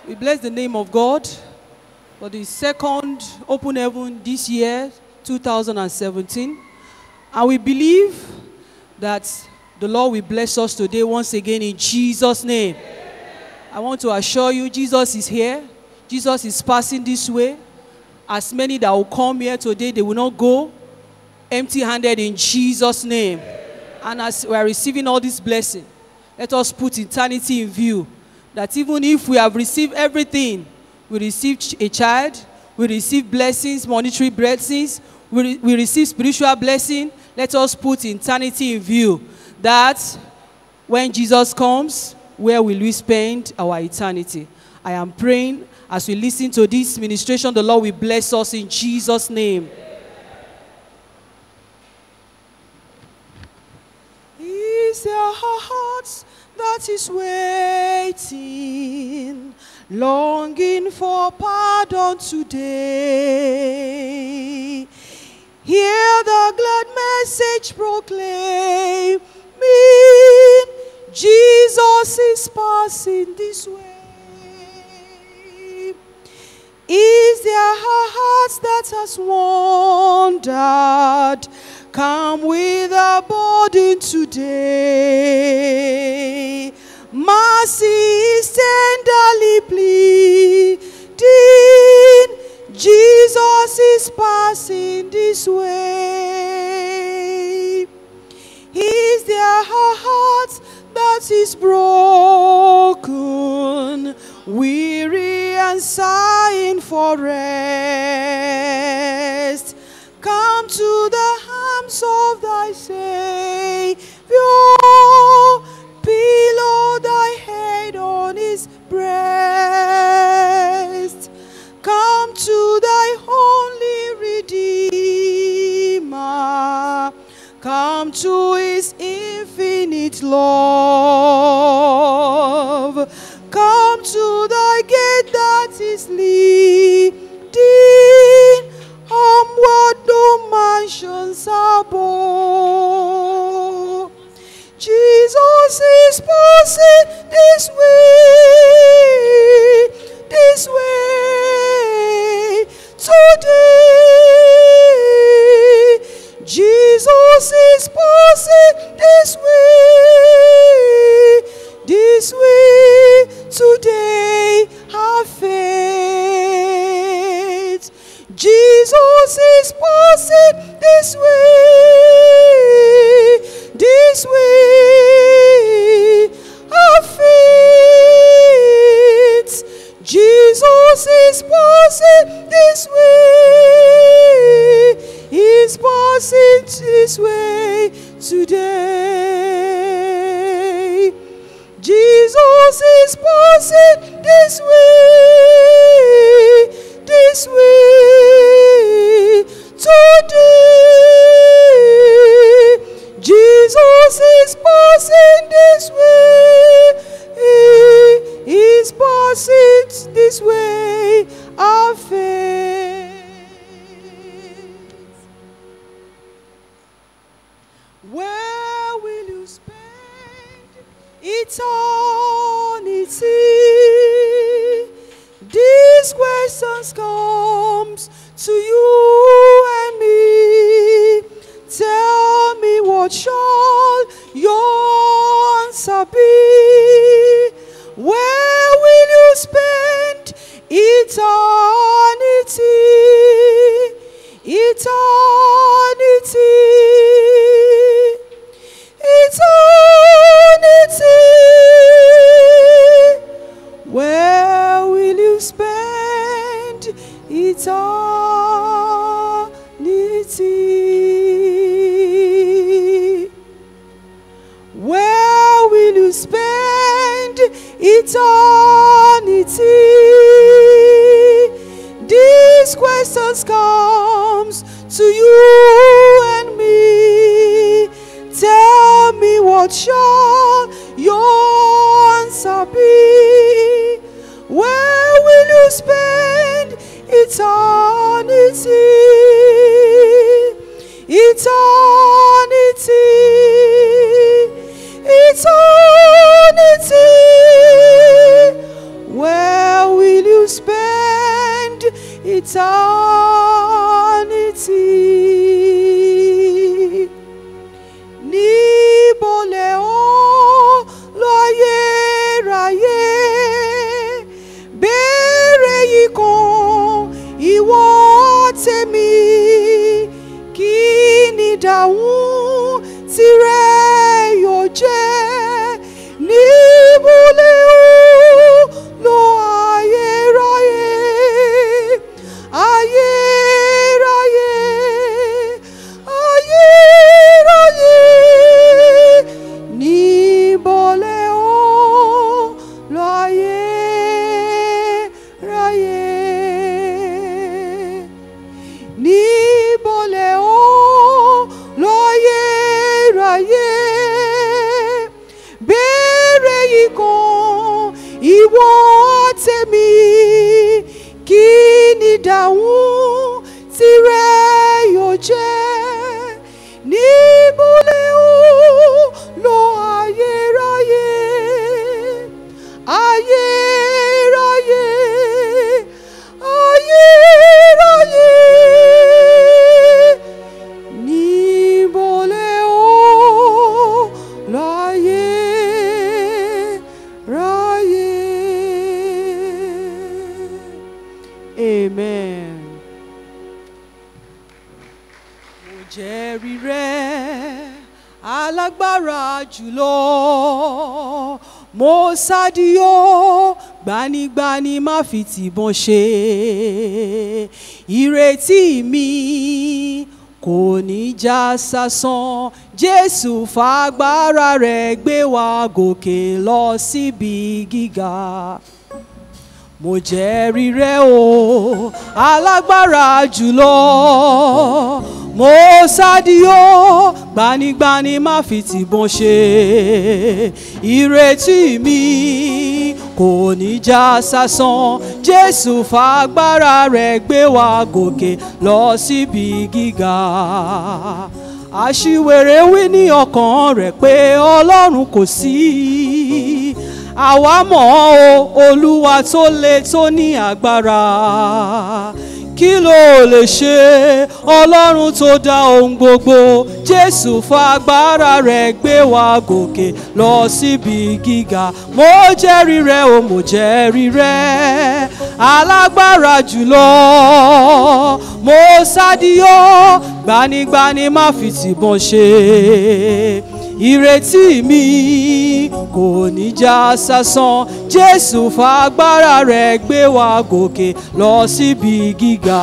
We bless the name of God for the second open heaven this year, 2017. And we believe that the Lord will bless us today once again in Jesus' name. I want to assure you, Jesus is here. Jesus is passing this way. As many that will come here today, they will not go empty handed in Jesus' name. And as we are receiving all this blessing, let us put eternity in view. That even if we have received everything, we receive ch- a child, we receive blessings, monetary blessings, we, re- we receive spiritual blessing. Let us put eternity in view. That when Jesus comes, where will we spend our eternity? I am praying as we listen to this ministration, the Lord will bless us in Jesus' name. Is there a heart that is waiting, longing for pardon today? Hear the glad message proclaim, Jesus is passing this way. Is there a heart that has wandered? Come with a burden today. Mercy is tenderly pleading. Jesus is passing this way. Is there a heart that is broken, weary and sighing for rest? Come to the arms of thy Savior, pillow thy head on his breast. Come to thy only Redeemer. Come to his infinite love. Come to thy gate that is leading onward no mansions above. Jesus is passing this way, this way today. Jesus is passing this way, this way today. Have faith. Jesus is passing this way, this way. Have faith. Jesus is passing this way. He's passing this way today. Jesus is passing this way, this way today. Jesus is passing this way. He's passing this way. Our faith. Where will you spend eternity? These questions comes to you and me. Tell me what shall your answer be? Where will you spend eternity? Eternity. Eternity. Where will you spend eternity? Where will you spend eternity? These questions comes to you and me. Tell me what shall your answer be? Where will you spend eternity? Eternity. Eternity. Where will eternity. Níbo lẹ ó lọ ayérayé? Béèrè yìí kan ìwọ tèmi. Kí ni ìdáhùn tirẹ̀ yóò jẹ́? Níbo lẹ ó lọ ayérayé? Ayérayé, ayérayé, níbo lẹ ó lọ ayérayé? Níbo lẹ ó lọ ayérayé? Béèrè yìí kan ìwọ tèmi kí ni ìdáhùn tirẹ̀ yóò jẹ́ níbo lẹ ó lọ ayérayé ayérayé ayérayé níbo lẹ ó lọ ayérayé. Amen. Mo jẹ́rìí rẹ̀ alágbára jùlọ. Mo sádìó gbanigbani má fi tìbọn ṣe. Ìrètí mi kò ní já sásán. Jésù fagbára rẹ̀ gbé wa gòkè lọ síbi gíga mo jẹ́rìí rẹ o alágbára jùlọ mo sádìó gbanigbani má fi tìbọn ṣe ìrètí mi kò ní já sásán jésù fagbára rẹ̀ gbé wa gòkè lọ síbi gíga aṣiwèrè wí ní ọkàn rẹ̀ pé ọlọ́run kò sí àwa mọ̀ ọ́ o olúwa tó le tó ní agbára kí ló lè ṣe ọlọ́run tó dá ohun gbogbo jésù fagbára rẹ̀ gbé wa gòkè lọ síbi gíga mo jẹ́rìí rẹ o mo jẹ́rìí rẹ alágbára jùlọ mo sádìó gbanigbani má fi tìbọn ṣe ìrètí mi kò ní já sásán jésù fagbára rẹ̀ gbé wa gòkè lọ síbi gíga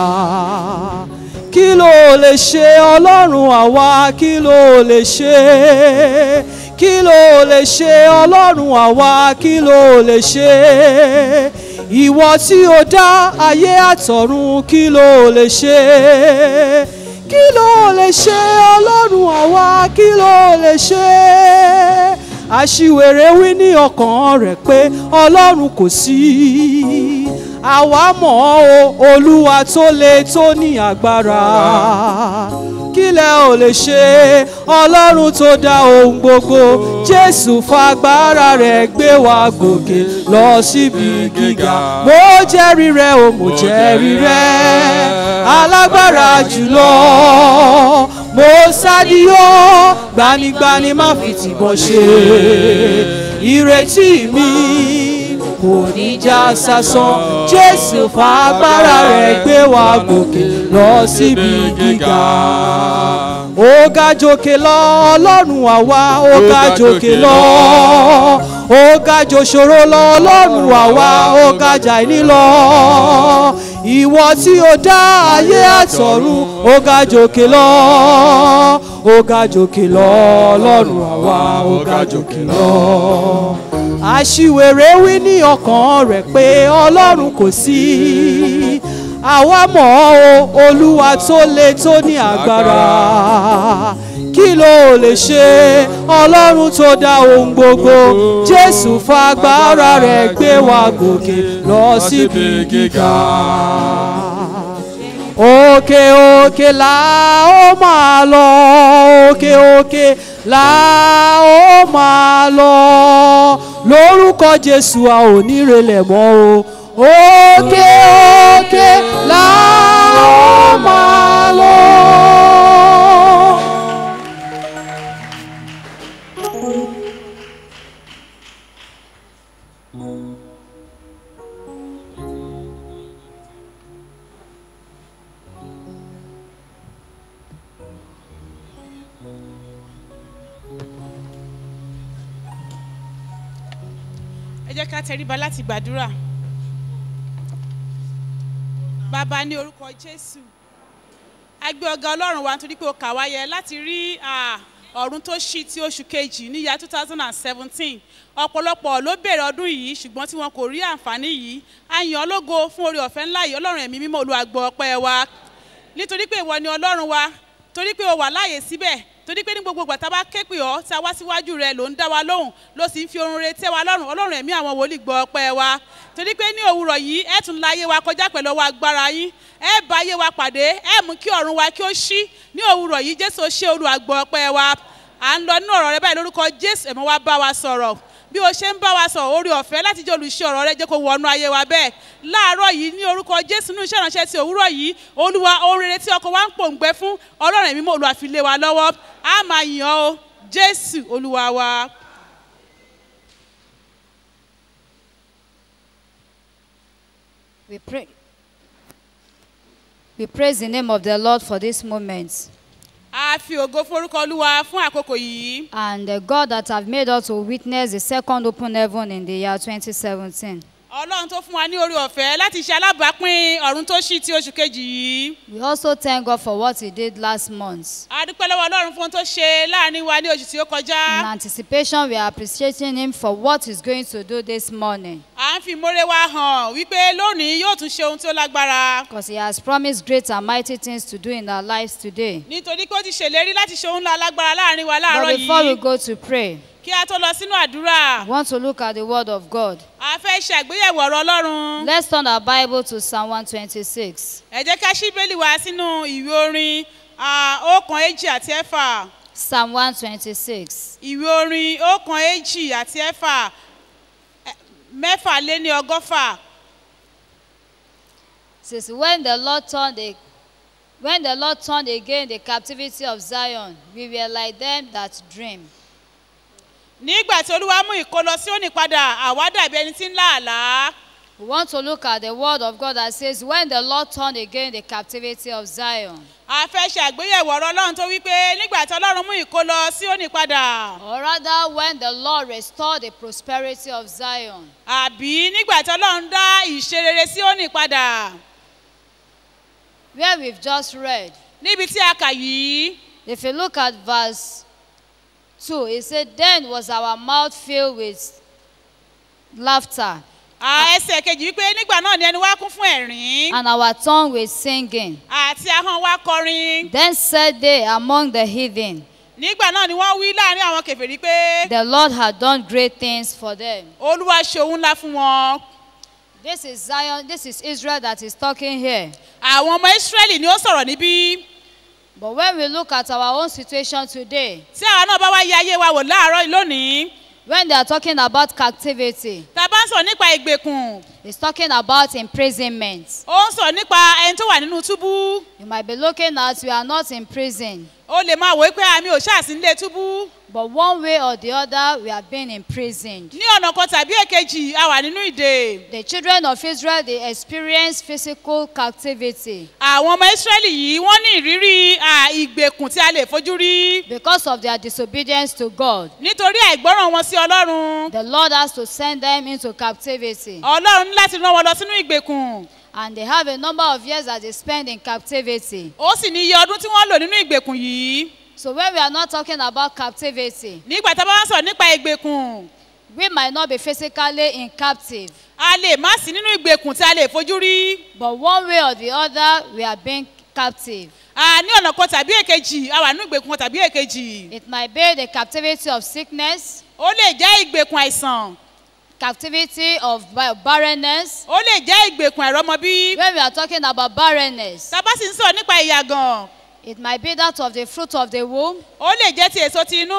kí ló lè ṣe ọlọ́run àwa kí ló lè ṣe kí ló lè ṣe ọlọ́run àwa kí ló lè ṣe ìwọ tí o dá ayé àtọ̀run kí ló lè ṣe kí ló lè ṣe ọlọ́run àwa kí ló lè ṣe aṣiwèrè wí ní ọkàn rẹ̀ pé ọlọ́run kò sí àwa mọ̀ ọ́ o olúwa tó le tó ní agbára kí lẹ ò lè ṣe ọlọ́run tó dá ohun gbogbo jésù fagbára rẹ̀ gbé wa gòkè lọ síbi gíga mo jẹ́rìí rẹ o mo jẹ́rìí rẹ alágbára jùlọ mo sádìó gbanigbani má fi tìbọn ṣe ìrètí mi kò ní já sásán jésù fagbára rẹ̀ gbé wa gòkè lọ síbi gíga ó ga jòkè lọ ọlọ́run àwa ó ga jòkè lọ ó ga jòṣòro lọ ọlọ́run àwa ó ga jàìní lọ ìwọ tí ó dá ayé àtọ̀run ó ga jòkè lọ ó ga jòkè lọ ọlọ́run àwa ó ga jòkè lọ aṣiwèrè wí ní ọkàn rẹ̀ pé ọlọ́run kò sí àwa mọ̀ ọ́ o olúwa tó le tó ní agbára kí ló lè ṣe ọlọ́run tó dá ohun gbogbo jésù fagbára rẹ̀ gbé wa gòkè lọ síbi gíga òkè òkè là ó máa lọ òkè òkè là ó máa lọ lórúkọ jésù a ò ní relẹ̀ mọ́ o òkè òkè là ó máa lọ. ẹ jẹ́ ká tẹríba láti gbàdúrà bàbá ní orúkọ jésù a gbé ọgá ọlọ́run wa nítorí pé o kà wá yẹ láti rí ah, ọ̀run tó ṣí ti oṣù kejì níyà two thousand and seventeen ọ̀pọ̀lọpọ̀ ló bèrè ọdún yìí ṣùgbọ́n tí wọn kò rí àǹfààní yìí a yàn ọ́ lógo fún oore ọ̀fẹ́ ńlá yìí ọlọ́run ẹ̀mí mímọ́ olùwàgbọ́ ọpẹ́ wa nítorí pé ìwọ ni ọlọ́run wa torí pé o wà láàyè síbẹ̀ torí pé ní gbogbo ìgbà tá a bá ké pè ọ́ tá a wá síwájú rẹ ló ń dá wa lóhùn ló sì ń fi orun retí wa lọ́rùn ọlọ́run ẹ̀mí àwọn wòlíì gbọ́ ọpẹ́ wa torí pé ní òwúrọ̀ yìí ẹ tún la ayé wa kọjá pẹ̀lú ọwọ́ agbára yín ẹ bá ayé wa pàdé ẹ mú kí ọ̀run wa kí ó ṣí ní òwúrọ̀ yìí jésù ṣe olùwàgbọ́ ọpẹ́ wa à ń lọ nínú ọ̀rọ̀ rẹ báyìí lórúkọ jésù ẹ̀mọ́ wa bá wa sọ̀rọ̀ bí o ṣe ń bá wa sọ̀rọ̀ orí ọ̀fẹ́ láti jẹ́ olùṣe ọ̀rọ̀ rẹ jẹ́ kó wọnú ayé wa bẹ́ẹ̀ láàárọ̀ yìí ní orúkọ jésù nínú iṣẹ́ ìránṣẹ́ ti òwúrọ̀ yìí olúwa ohun rere tí ọkọ̀ wa ń pòǹgbẹ fún ọlọ́run ẹ̀mí mọ́ olúwa fi lé wa lọ́wọ́ á máa yàn ọ́ jésù olúwa wa. We pray. We praise the name of the Lord for this moment. a fi ògo fún orúkọ olúwa fún àkókò yìí And the God that have made us to witness the second open heaven in the year 2017. ọlọ́run tó fún wa ní orí ọ̀fẹ́ láti ṣe alábàápín ọ̀run tó ṣí ti oṣù kejì yìí We also thank God for what He did last month. a dúpẹ́ lọ́wọ́ ọlọ́run fún ohun tó ṣe láàrin wa ní oṣù tí ó In kọjá anticipation, we are appreciating Him for what He's going to do this morning. à ń fi ìmọ̀re wa hàn wípé lónìí yóò tún ṣe ohun tí ó lágbára Because He has promised great and mighty things to do in our lives today. nítorí pé ó ti ṣèlérí láti ṣe ohun ńlá lágbára láàrin wa láàárọ̀ But before we yìí go to pray, kí a tó lọ sínú àdúrà we want to look at the Word of God. a fẹ́ ṣe àgbéyẹ̀wò ọ̀rọ̀ ọlọ́run Let's turn our Bible to Psalm 126. ẹ jẹ́ ká ṣí bẹ́ẹ̀lì wa sínú ìwé orin ah, ọ̀kan èjì àti ẹ̀fà Psalm 126. ìwé orin ọ̀kan èjì àti ẹ̀fà eh, mẹ́fà lé ní ọgọ́fà says when the lord turned the when the lord turned again the captivity of zion we were like them that dream nígbà tí olúwa mú ìkólọ sí òní padà àwa dàbí ẹni tí ń lá àlá we want to look at the word of god that says when the lord turned again the captivity of zion a fẹ́ ṣe àgbéyẹ̀wò ọ̀rọ̀ ọlọ́run tó wípé nígbà tí ọlọ́run mú ìkólọ sí òní padà or rather when the lord restored the prosperity of zion àbí nígbà tí ọlọ́run dá ìṣerere sí òní padà where we've just read níbi tí a kà yìí if you look at verse 2 it said then was our mouth filled with laughter à, ẹsẹ̀ kejì wípé nígbà náà ni ẹni wá kún fún ẹ̀rín and our tongue with singing àti ahọ́n wa kọrin then said they among the heathen nígbà náà ni wọ́n wí láàrin àwọn kẹfìrí pé The Lord had done great things for them. olúwa ṣe òun ńlá fún wọn This is Zion, this is Israel that is talking here. àwọn ọmọ ìsírẹ́lì ni ó sọ̀rọ̀ níbí But when we look at our own situation today, tí àwa náà bá wá yẹ ayé wa wò láàárọ̀ yìí lónìí when they are talking about captivity, tá a bá ń sọ̀rọ̀ nípa ìgbèkùn it's talking about imprisonment. ó ń sọ̀rọ̀ nípa ẹni tó wà nínú túbú You might be looking at we are not in prison, ó lè máa wò ó pé àmì ò ṣáàsì nílé túbú but one way or the other we have been imprisoned. ní ọ̀nà kan tàbí èkejì a wà nínú ìdè The children of Israel they experienced physical captivity àwọn ọmọ ìsírẹ́lì yìí wọ́n ní ìrírí à, ìgbèkùn tí a lè fojú rí because of their disobedience to God. nítorí àìgbọ́ràn wọn sí ọlọ́run The Lord has to send them into captivity. ọlọ́run ní láti rán wọn lọ sínú ìgbèkùn and they have a number of years that they spend in captivity. ó sì ní iye ọdún tí wọ́n lò nínú ìgbèkùn yìí So when we are not talking about captivity, nígbà tá a bá wá sọ̀rọ̀ nípa ìgbèkùn we might not be physically in captive, a lè má sí nínú ìgbèkùn tí a lè fojú rí but one way or the other, we are being captive. a ní ọ̀nà kan tàbí èkejì a wà nínú ìgbèkùn kan tàbí èkejì It might be the captivity of sickness, ó lè jẹ́ ìgbèkùn àìsàn captivity of ba- barrenness. ó lè jẹ́ ìgbèkùn àìrọ́mọbí When we are talking about barrenness, tá a bá sì ń sọ̀rọ̀ nípa ìyàgàn it might be that of the fruit of the womb, ó lè jẹ́ ti èso ti inú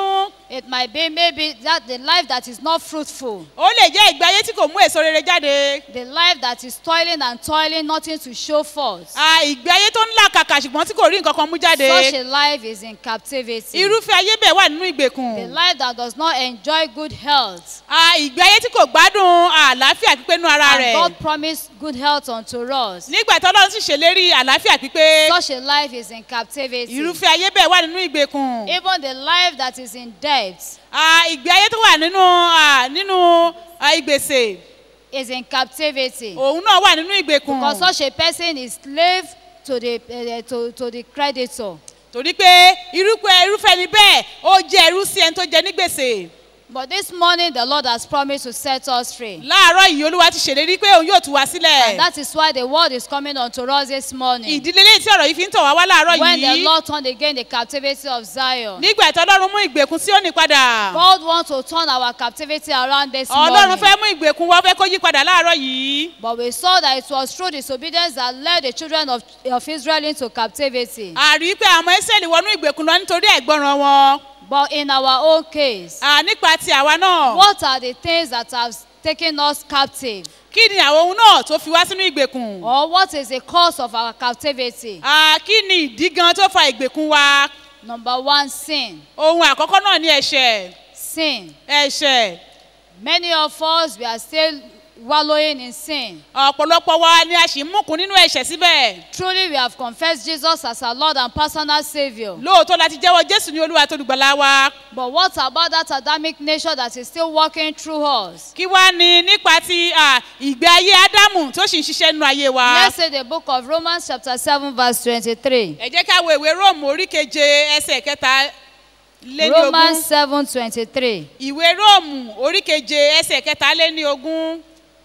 It might be maybe that the life that is not fruitful, ó lè jẹ́ ìgbé ayé tí kò mú èso rere jáde the life that is toiling and toiling, nothing to show forth. Ah, ìgbé ayé tó ń là kàkà ṣùgbọ́n tí kò rí nǹkan kan mú jáde Such a life is in captivity. irúfẹ́ ayé bẹ́ẹ̀ wà nínú The ìgbèkùn life that does not enjoy good health. Ah, ìgbé ayé tí kò gbádùn àlàáfíà pípé nú ara And rẹ̀ God promised good health unto us. nígbà tí ọlọ́run sì ṣèlérí àlàáfíà pípé Such a life is in captivity. irúfẹ́ ayé bẹ́ẹ̀ wà nínú ìgbèkùn Even the life that is in debt Ah, ìgbé ayé tó wà nínú ah, nínú ah, ìgbèsè is in captivity. òun náà wà nínú ìgbèkùn Because such a person is slave to the, uh, to, to the creditor. torí pé irúfẹ́ irúfẹ́ ni bẹ́ẹ̀ ó jẹ́ ẹrú sí ẹni tó jẹ ní gbèsè But this morning, the Lord has promised to set us free. láàárọ̀ yìí olúwa ti ṣèlérí pé òun yóò tú wa And sílẹ̀ that is why the word is coming unto us this morning. ìdílé lẹ́yìn tí ọ̀rọ̀ yìí fi ń tọ̀ wá wá láàárọ̀ When the yìí Lord turned again the captivity of Zion, nígbà tí ọlọ́run mú ìgbèkùn sí òní padà God wants to turn our captivity around this ọlọ́run morning. fẹ́ mú ìgbèkùn wá ó fẹ́ kó yí padà láàárọ̀ yìí But we saw that it was through disobedience that led the children of, of Israel into captivity. àrí pé àwọn ìsírẹ́lì wọnú ìgbèkùn lọ nítorí ẹ̀gbọ́ràn wọn But in our own case, À, nípa ti àwa náà what are the things that have taken us captive? kí ni àwọn ohun náà tó fi wá sínú ìgbèkùn Or what is the cause of our captivity? À, kí ni ìdí gan tó fa ìgbèkùn wa Number one, sin. ohun àkọ́kọ́ náà ní ẹ̀ṣẹ̀ Sin. ẹ̀ṣẹ̀ Many of us, we are still wallowing in sin. ọ̀pọ̀lọpọ̀ wa ni a sì ń múkun nínú ẹ̀ṣẹ̀ síbẹ̀ Truly, we have confessed Jesus as our Lord and personal Savior. lóòótọ́ láti jẹ́wọ́ jésù ní olúwa tó dùgbàlà wa But what about that Adamic nature that is still working through us? kí wá ni nípa ti à, ìgbé ayé ádámù tó sì ń ṣiṣẹ́ nínú ayé wa Let's say the book of Romans, chapter 7, verse 23. ẹ jẹ́ ká wo ìwé róòmù orí keje ẹsẹ̀ kẹta lé ní ogún Romans 7, 23. ìwé róòmù orí keje ẹsẹ̀ kẹta lé ní ogún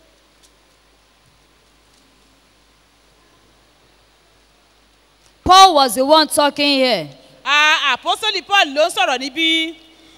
Paul was the one talking here. À, àpọ́sólì paul ló ń sọ̀rọ̀ níbí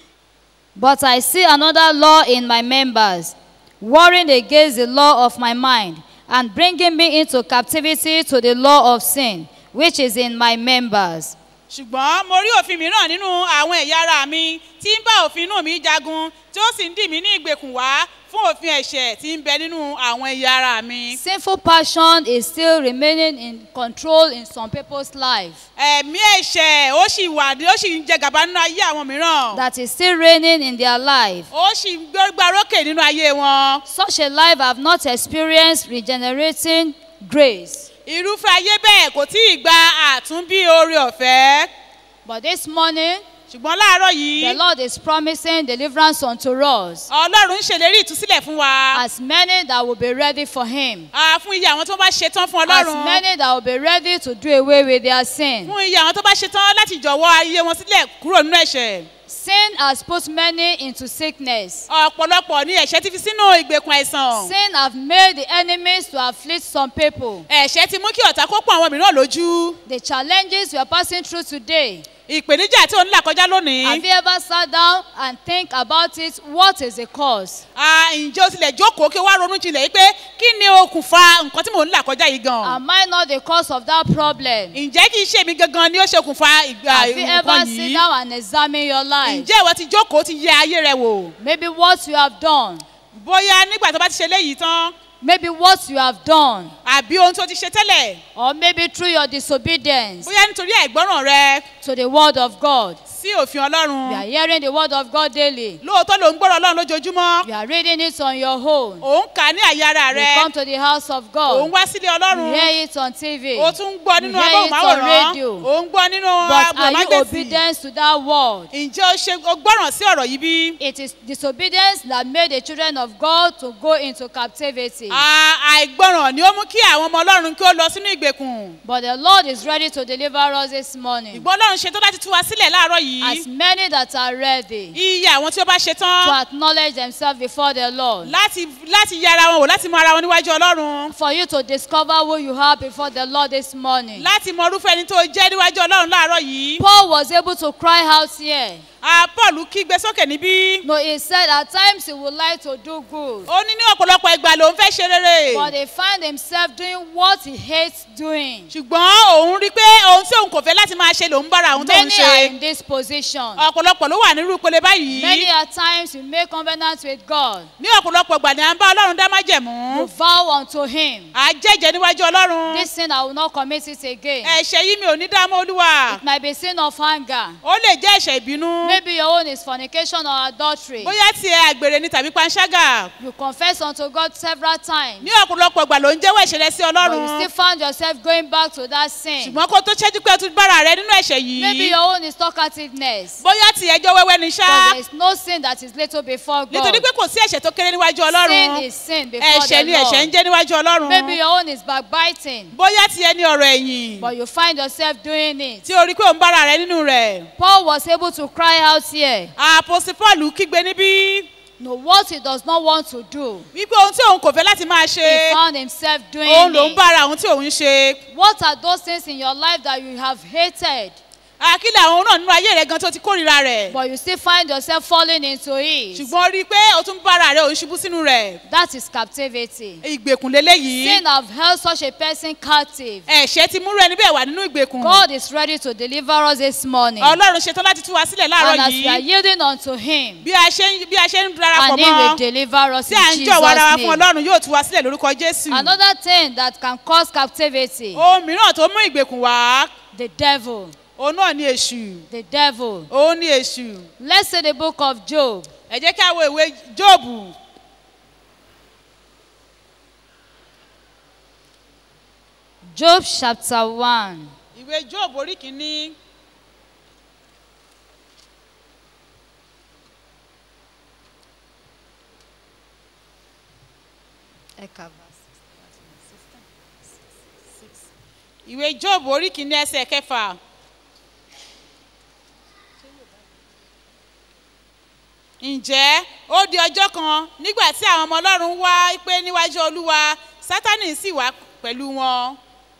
But I see another law in my members, warring against the law of my mind, and bringing me into captivity to the law of sin, which is in my members. ṣùgbọ́n mo rí òfin mìíràn nínú àwọn ẹ̀yà ara mi tí ń bá òfin inú mi jagun tí ó sì ń dì mí ní ìgbèkùn wá fún òfin ẹ̀ṣẹ̀ tí ń bẹ nínú àwọn ẹ̀yà ara mi. Sinful passion is still remaining in control in some people's life. ẹ̀mí ẹ̀ṣẹ̀ ó sì wà ó sì ń jẹ gàba nínú ayé àwọn mìíràn That is still reigning in their life. ó sì ń gbégbá rókè nínú ayé wọn. Such a life have not experienced regenerating grace. irúfẹ́ ayé bẹ́ẹ̀ kò tí ì gba àtúnbí oore ọ̀fẹ́ But this morning, ṣùgbọ́n láàárọ̀ the yìí Lord is promising deliverance unto us. ọlọ́run ń ṣèlérí ìtúsílẹ̀ fún wa As many that will be ready for Him. Ah, fún iye àwọn tó bá ṣetán fún As ọlọ́run many that will be ready to do away with their sin. fún iye àwọn tó bá ṣetán láti jọ̀wọ́ ayé wọn sílẹ̀ kúrò nínú ẹ̀ṣẹ̀ Sin has put many into sickness. ọ̀pọ̀lọpọ̀ ní ẹ̀ṣẹ̀ ti fi sínú ìgbèkùn àìsàn Sin have made the enemies to afflict some people. ẹ̀ṣẹ̀ ti mú kí ọ̀tá kó pọ̀ àwọn mìíràn lójú The challenges we are passing through today. ìpèníjà tí ò ń là kọjá lónìí Have you ever sat down and think about it? What is the cause? Ah, ǹjẹ́ o tilẹ̀ jókòó kí o wá ronú jinlẹ̀ yìí pé kí ni okùnfà nǹkan tí mò ń là kọjá yìí gan Am I not the cause of that problem? ǹjẹ́ kì í ṣe mi gangan ni ó ṣokùnfà ìgbà Have you ever nǹkan sit yìí down and examine your life? ǹjẹ́ ìwọ ti jókòó ti yẹ ayé rẹ wò Maybe what you have done. bóyá nígbà tó bá ti ṣe léyìí tán Maybe what you have done. àbí ohun tó ti ṣe tẹ́lẹ̀ Or maybe through your disobedience bóyá nítorí àìgbọ́ràn rẹ to the word of God. sí òfin You are ọlọ́run hearing the word of God daily. lóòótọ́ ló ń gbọ́rọ̀ ọlọ́run lójoojúmọ́ You are reading it on your own. òun kà á ní àyè ara You rẹ come to the house of òun God. wá sílé You ọlọ́run hear it on TV. ó tún ń gbọ́ nínú You hear it on amóhùnmáwòrán radio. òun gbọ́ nínú But are you agbọ̀nmágbèsì obedient to that word? ǹjẹ́ o ṣe o gbọ́ràn sí ọ̀rọ̀ yìí bí? It is disobedience that made the children of God to go into captivity. À- àìgbọ́ràn ni ó mú kí àwọn ọmọ ọlọ́run kí ó lọ sínú ìgbèkùn But the Lord is ready to deliver us this morning. ìgbọ́n ọlọ́run ṣetán láti tú wa sílẹ̀ láàárọ̀ As yìí many that are ready iye àwọn tí ó bá to ṣetán acknowledge themselves before the Lord. láti láti yẹ ara wọn wò láti mọ ara wọn níwájú ọlọ́run For you to discover who you are before the Lord this morning. láti mọ irúfẹ́ ẹni tó jẹ́ níwájú ọlọ́run láàárọ̀ yìí Paul was able to cry out here. Ah, paul kígbe sókè níbí No, he said at times he would like to do good, ó ní ní ọ̀pọ̀lọpọ̀ ìgbà lòun fẹ́ ṣe rere but he find himself doing what he hates doing. ṣùgbọ́n òun rí pé ohun tí òun kò fẹ́ láti máa ṣe lòun bára òun tó ń Many are ṣe in this position. ọ̀pọ̀lọpọ̀ ló wà nírú ìpele báyìí Many at times you make covenant with God. ní ọ̀pọ̀lọpọ̀ ìgbà ni à ń bá ọlọ́run dá májẹ̀mú You vow unto him. à á jẹ́jẹ́ níwájú ọlọ́run This sin I will not commit it again. ẹ̀ṣẹ̀ yìí mi ò ní dá mọ́ olúwa It might be sin of anger. ó lè jẹ́ ẹ̀ṣẹ̀ ìbínú Maybe your own is fornication or adultery. bóyá tiẹ̀ àgbèrè ni tàbí panṣágà You confess unto God several times. ní ọ̀pọ̀lọpọ̀ ìgbà ló ń jẹ́wọ́ ẹ̀ṣẹ̀ rẹ sí But you ọlọ́run still found yourself going back to that sin. ṣùgbọ́n kó tó ṣẹ́jú pé o tún bára rẹ nínú ẹ̀ṣẹ̀ Maybe yìí your own is talkativeness. bóyá tiẹ̀ jọ wẹ́wẹ́ ni ṣá But there is no sin that is little before God. nítorí pé kò sí ẹ̀ṣẹ̀ tó kéré níwájú Sin ọlọ́run is sin before ẹ̀ṣẹ̀ the ni ẹ̀ṣẹ̀ ń Lord. jẹ́ níwájú ọlọ́run Maybe your own is backbiting. bóyá tiẹ̀ ní ọ̀rọ̀ ẹ̀yìn But you find yourself doing it. tí o rí pé o ń bára rẹ nínú rẹ̀ Paul was able to cry out here. àpòsí paul kígbe níbí No, what he does not want to do, wípé ohun tí òun kò fẹ́ láti máa ṣe he found himself doing òun ló ń it. bára ohun tí òun ṣe What are those things in your life that you have hated, àkílẹ̀ àwọn náà nínú ayé rẹ gan tó ti kórìíra rẹ̀ but you still find yourself falling into it? ṣùgbọ́n rí i pé o tún bára rẹ òun ṣubú sínú rẹ̀ That is captivity. ìgbèkùn leléyìí Sin have held such a person captive. ẹ̀ṣẹ̀ ti múrú ẹni bẹ́ẹ̀ wà nínú ìgbèkùn God is ready to deliver us this morning. ọlọ́run ṣetán láti tú wa sílẹ̀ And láàárọ̀ as we are yìí yielding unto Him, bí a ṣe ń bí a ṣe ń darapọ̀ and He will mọ́ deliver us tí à in ń jọ̀wọ́ ara wa Jesus' fún name. ọlọ́run yóò tú wa sílẹ̀ lórúkọ jésù Another thing that can cause captivity, ohun mìíràn tó mú ìgbèkùn wá the devil. òun náà ní èṣù The devil. òun ní èṣù Let's say the book of Job. ẹ jẹ́ kí a wo ìwé jóòbù Job chapter 1. ìwé jóòbù orí kìíní ìwé jóòbù orí kìíní ẹsẹ̀ kẹfà ǹjẹ́ ó di ọjọ́ kan nígbà tí àwọn ọmọ ọlọ́run wá pé níwájú olúwa sátánì sì wá pẹ̀lú wọn.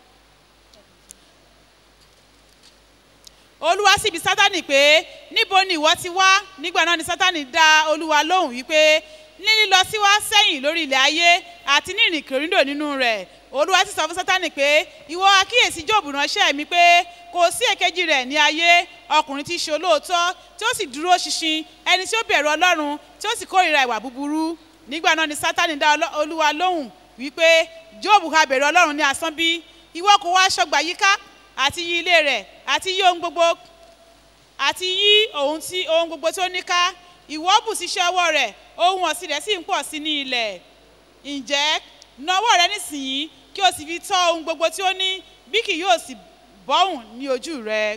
olúwa sì bi sátánì pé níbo ni ìwọ ti wá nígbà náà ni sátánì dá olúwa lóhùn wípé ní lílọ sí wá sẹ́yìn lórí ilẹ̀ ayé àti ní ìrìn kìrìndò nínú rẹ̀ olúwa sì sọ fún sátánì pé ìwọ akíyèsí jóòbù ránṣẹ́ mi pé kò sí èkejì rẹ̀ ní ayé ọkùnrin tí í ṣe olóòótọ́ tí ó sì dúró ṣinṣin ẹni tí ó bẹ̀rù ọlọ́run tí ó sì kórìíra ìwà búburú nígbà náà ni sátánì dá Ọlọ́- olúwa lóhùn wípé jóòbù ha bẹ̀rù ọlọ́run ní asán bí ìwọ kò wá aṣọgbà yíká àti yí ilé rẹ̀ àti yí ohun gbogbo àti yí ohun tí ohun gbogbo tí ó ní ká ìwọ bù síṣẹ́ ọwọ́ rẹ̀ ohun ọ̀sìn rẹ̀ sì ń pọ̀ sí ní ilẹ̀ ǹjẹ́ na ọwọ́ rẹ nísìnyí kí o sì fi tọ́ ohun gbogbo tí ó ní bí kì yóò sì bọ́hùn ní ojú rẹ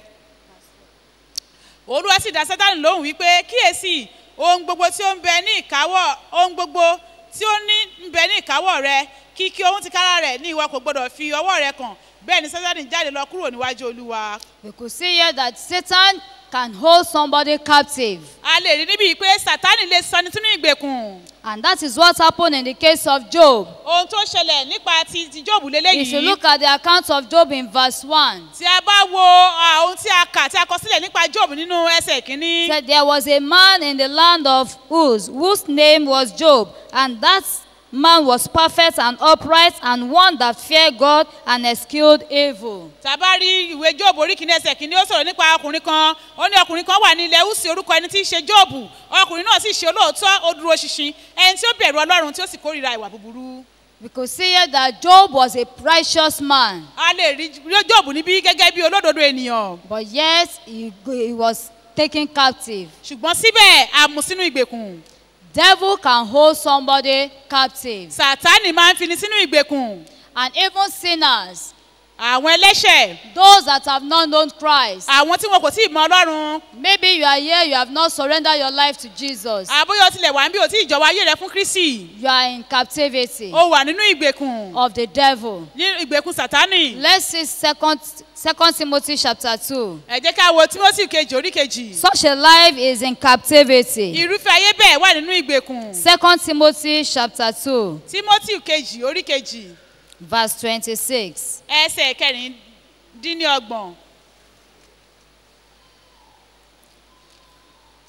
olúwa sì dá sátánì lóhùn wípé kíyèsí ohun gbogbo tí ó ń bẹ ní ìkáwọ́ ohun gbogbo tí ó ní ń bẹ ní ìkáwọ́ rẹ kíkí ohun ti kára rẹ̀ ní ìwọ kò gbọdọ̀ fi ọwọ́ rẹ kàn bẹ́ẹ̀ ni sátánì jáde lọ kúrò níwájú olúwa We could see here that Satan can hold somebody captive. a lè rí níbi pé sátánì lè sọni sínú ìgbèkùn And that is what happened in the case of Job. ohun tó ṣẹlẹ̀ nípa ti ti jóòbù If you lélẹ́yìí look at the account of Job in verse 1, tí a bá wo ah, ohun tí a kà tí a kọ sílẹ̀ nípa jóòbù nínú ẹsẹ̀ kínní said there was a man in the land of Uz whose name was Job, and that man was perfect and upright and one that feared God and eschewed evil. tá a bá rí ìwé jóòbù orí kìíní ẹsẹ̀ kìíní ó sọ̀rọ̀ nípa ọkùnrin kan ó ní ọkùnrin kan wà ní ilẹ̀ húsì orúkọ ẹni tí í ṣe jóòbù ọkùnrin náà sì ṣe olóòótọ́ ó dúró ṣinṣin ẹni tí ó bẹ̀rù ọlọ́run tí ó sì kórìíra ìwà búburú We could see here that Job was a righteous man, a lè rí jóòbù níbí gẹ́gẹ́ bí olódodo ènìyàn but yet he, he was taken captive. ṣùgbọ́n síbẹ̀ a mú sínú ìgbèkùn Devil can hold somebody captive, sàtánì máa ń fini sínú ìgbèkùn and even sinners, àwọn ẹlẹ́ṣẹ̀ those that have not known Christ. àwọn tí wọn kò tí ì mọ ọlọ́run Maybe you are here, you have not surrendered your life to Jesus. àbóyọ tilẹ̀ wà ń bí o tí ìjọba ayé rẹ fún kristi You are in captivity o wà nínú ìgbèkùn of the devil. ní ìgbèkùn sàtánì Let's see second second Timothy chapter 2. ẹ jẹ́ ká wo timothy kejì orí kejì Such a life is in captivity. irúfẹ́ ayé bẹ́ẹ̀ wà nínú ìgbèkùn Second Timothy chapter 2, timothy kejì orí kejì verse 26. ẹsẹ̀ kẹrìndínlọ́gbọ̀n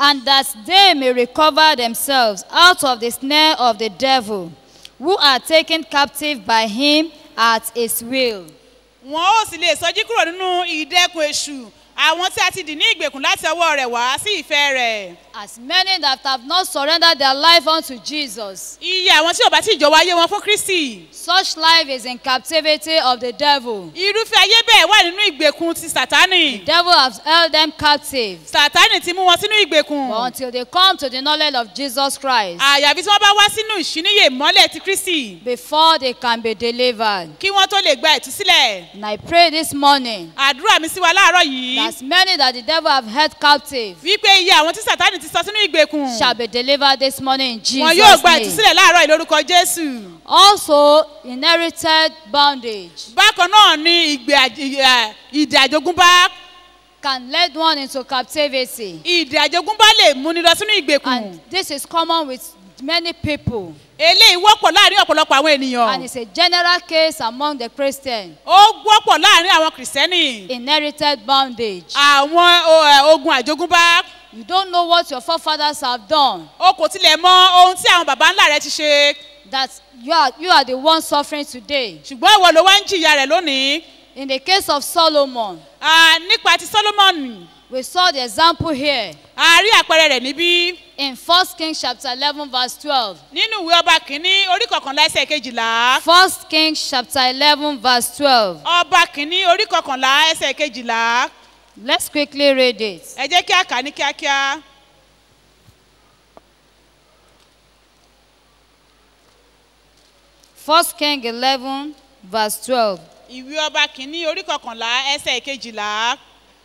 and that they may recover themselves out of the snare of the devil, who are taken captive by him at his will. wọn ó sì lè sọjí kúrò nínú ìdẹ́kun èṣù àwọn tí a ti dì ní ìgbèkùn láti ọwọ́ rẹ̀ wá sí ìfẹ́ rẹ̀. As many that have not surrendered their life unto Jesus, iye àwọn tí ò bá tí ìjọba ayé wọn fún kristi. such life is in captivity of the devil. irúfẹ́ ayé bẹ́ẹ̀ wà nínú ìgbèkùn ti sátánì. The devil has held them captive. sátánì ti mú wọn sínú ìgbèkùn. But until they come to the knowledge of Jesus Christ, àyàfi tí wọ́n bá wá sínú ìṣíníyè mọ́lẹ̀ ti kristi before they can be delivered. kí wọ́n tó lè gba ìtúsílẹ̀. And I pray this morning àdúrà mi sí wa láàárọ̀ yìí. that as many that the devil have held captive wípé iye àwọn tí sátánì ti sọ sínú ìgbèkùn. shall be delivered this morning in wọn yóò Jesus' gba name. ìtúsílẹ̀ láàárọ̀ yìí lórúkọ jésù. Also, inherited bondage bákan náà ni ìgbé àj- ìyà- ìdè àjogúnbá can lead one into captivity. ìdè àjogúnbá lè múni lọ sínú ìgbèkùn. And this is common with many people. eléyìí wọ́pọ̀ láàrin ọ̀pọ̀lọpọ̀ àwọn And ènìyàn. it's a general case among the Christians. ó wọ́pọ̀ láàrin àwọn kìrìsìtẹ́nì. Inherited bondage. àwọn o- ẹ, ogun àjogúnbá. You don't know what your forefathers have done. o kò tilẹ̀ mọ ohun tí àwọn baba ńlá rẹ ti ṣe. That you are, you are the one suffering today. ṣùgbọ́n ìwọ ló wá ń jìyà rẹ̀ lónìí. In the case of Solomon, Ah, nípa ti solomoni we saw the example here a rí àpẹẹrẹ rẹ̀ níbí. in 1 Kings chapter 11 verse 12. nínú ìwé ọba kìíní orí kọkànlá ẹsẹ̀ kejìlá. 1 Kings chapter 11 verse 12. ọba kìíní orí kọkànlá ẹsẹ̀ kejìlá. Let's quickly read it. ẹ jẹ́ kí a kà á ní kíákíá. First King 11 verse 12. ìwé ọba kìíní orí kọkànlá ẹsẹ̀ kejìlá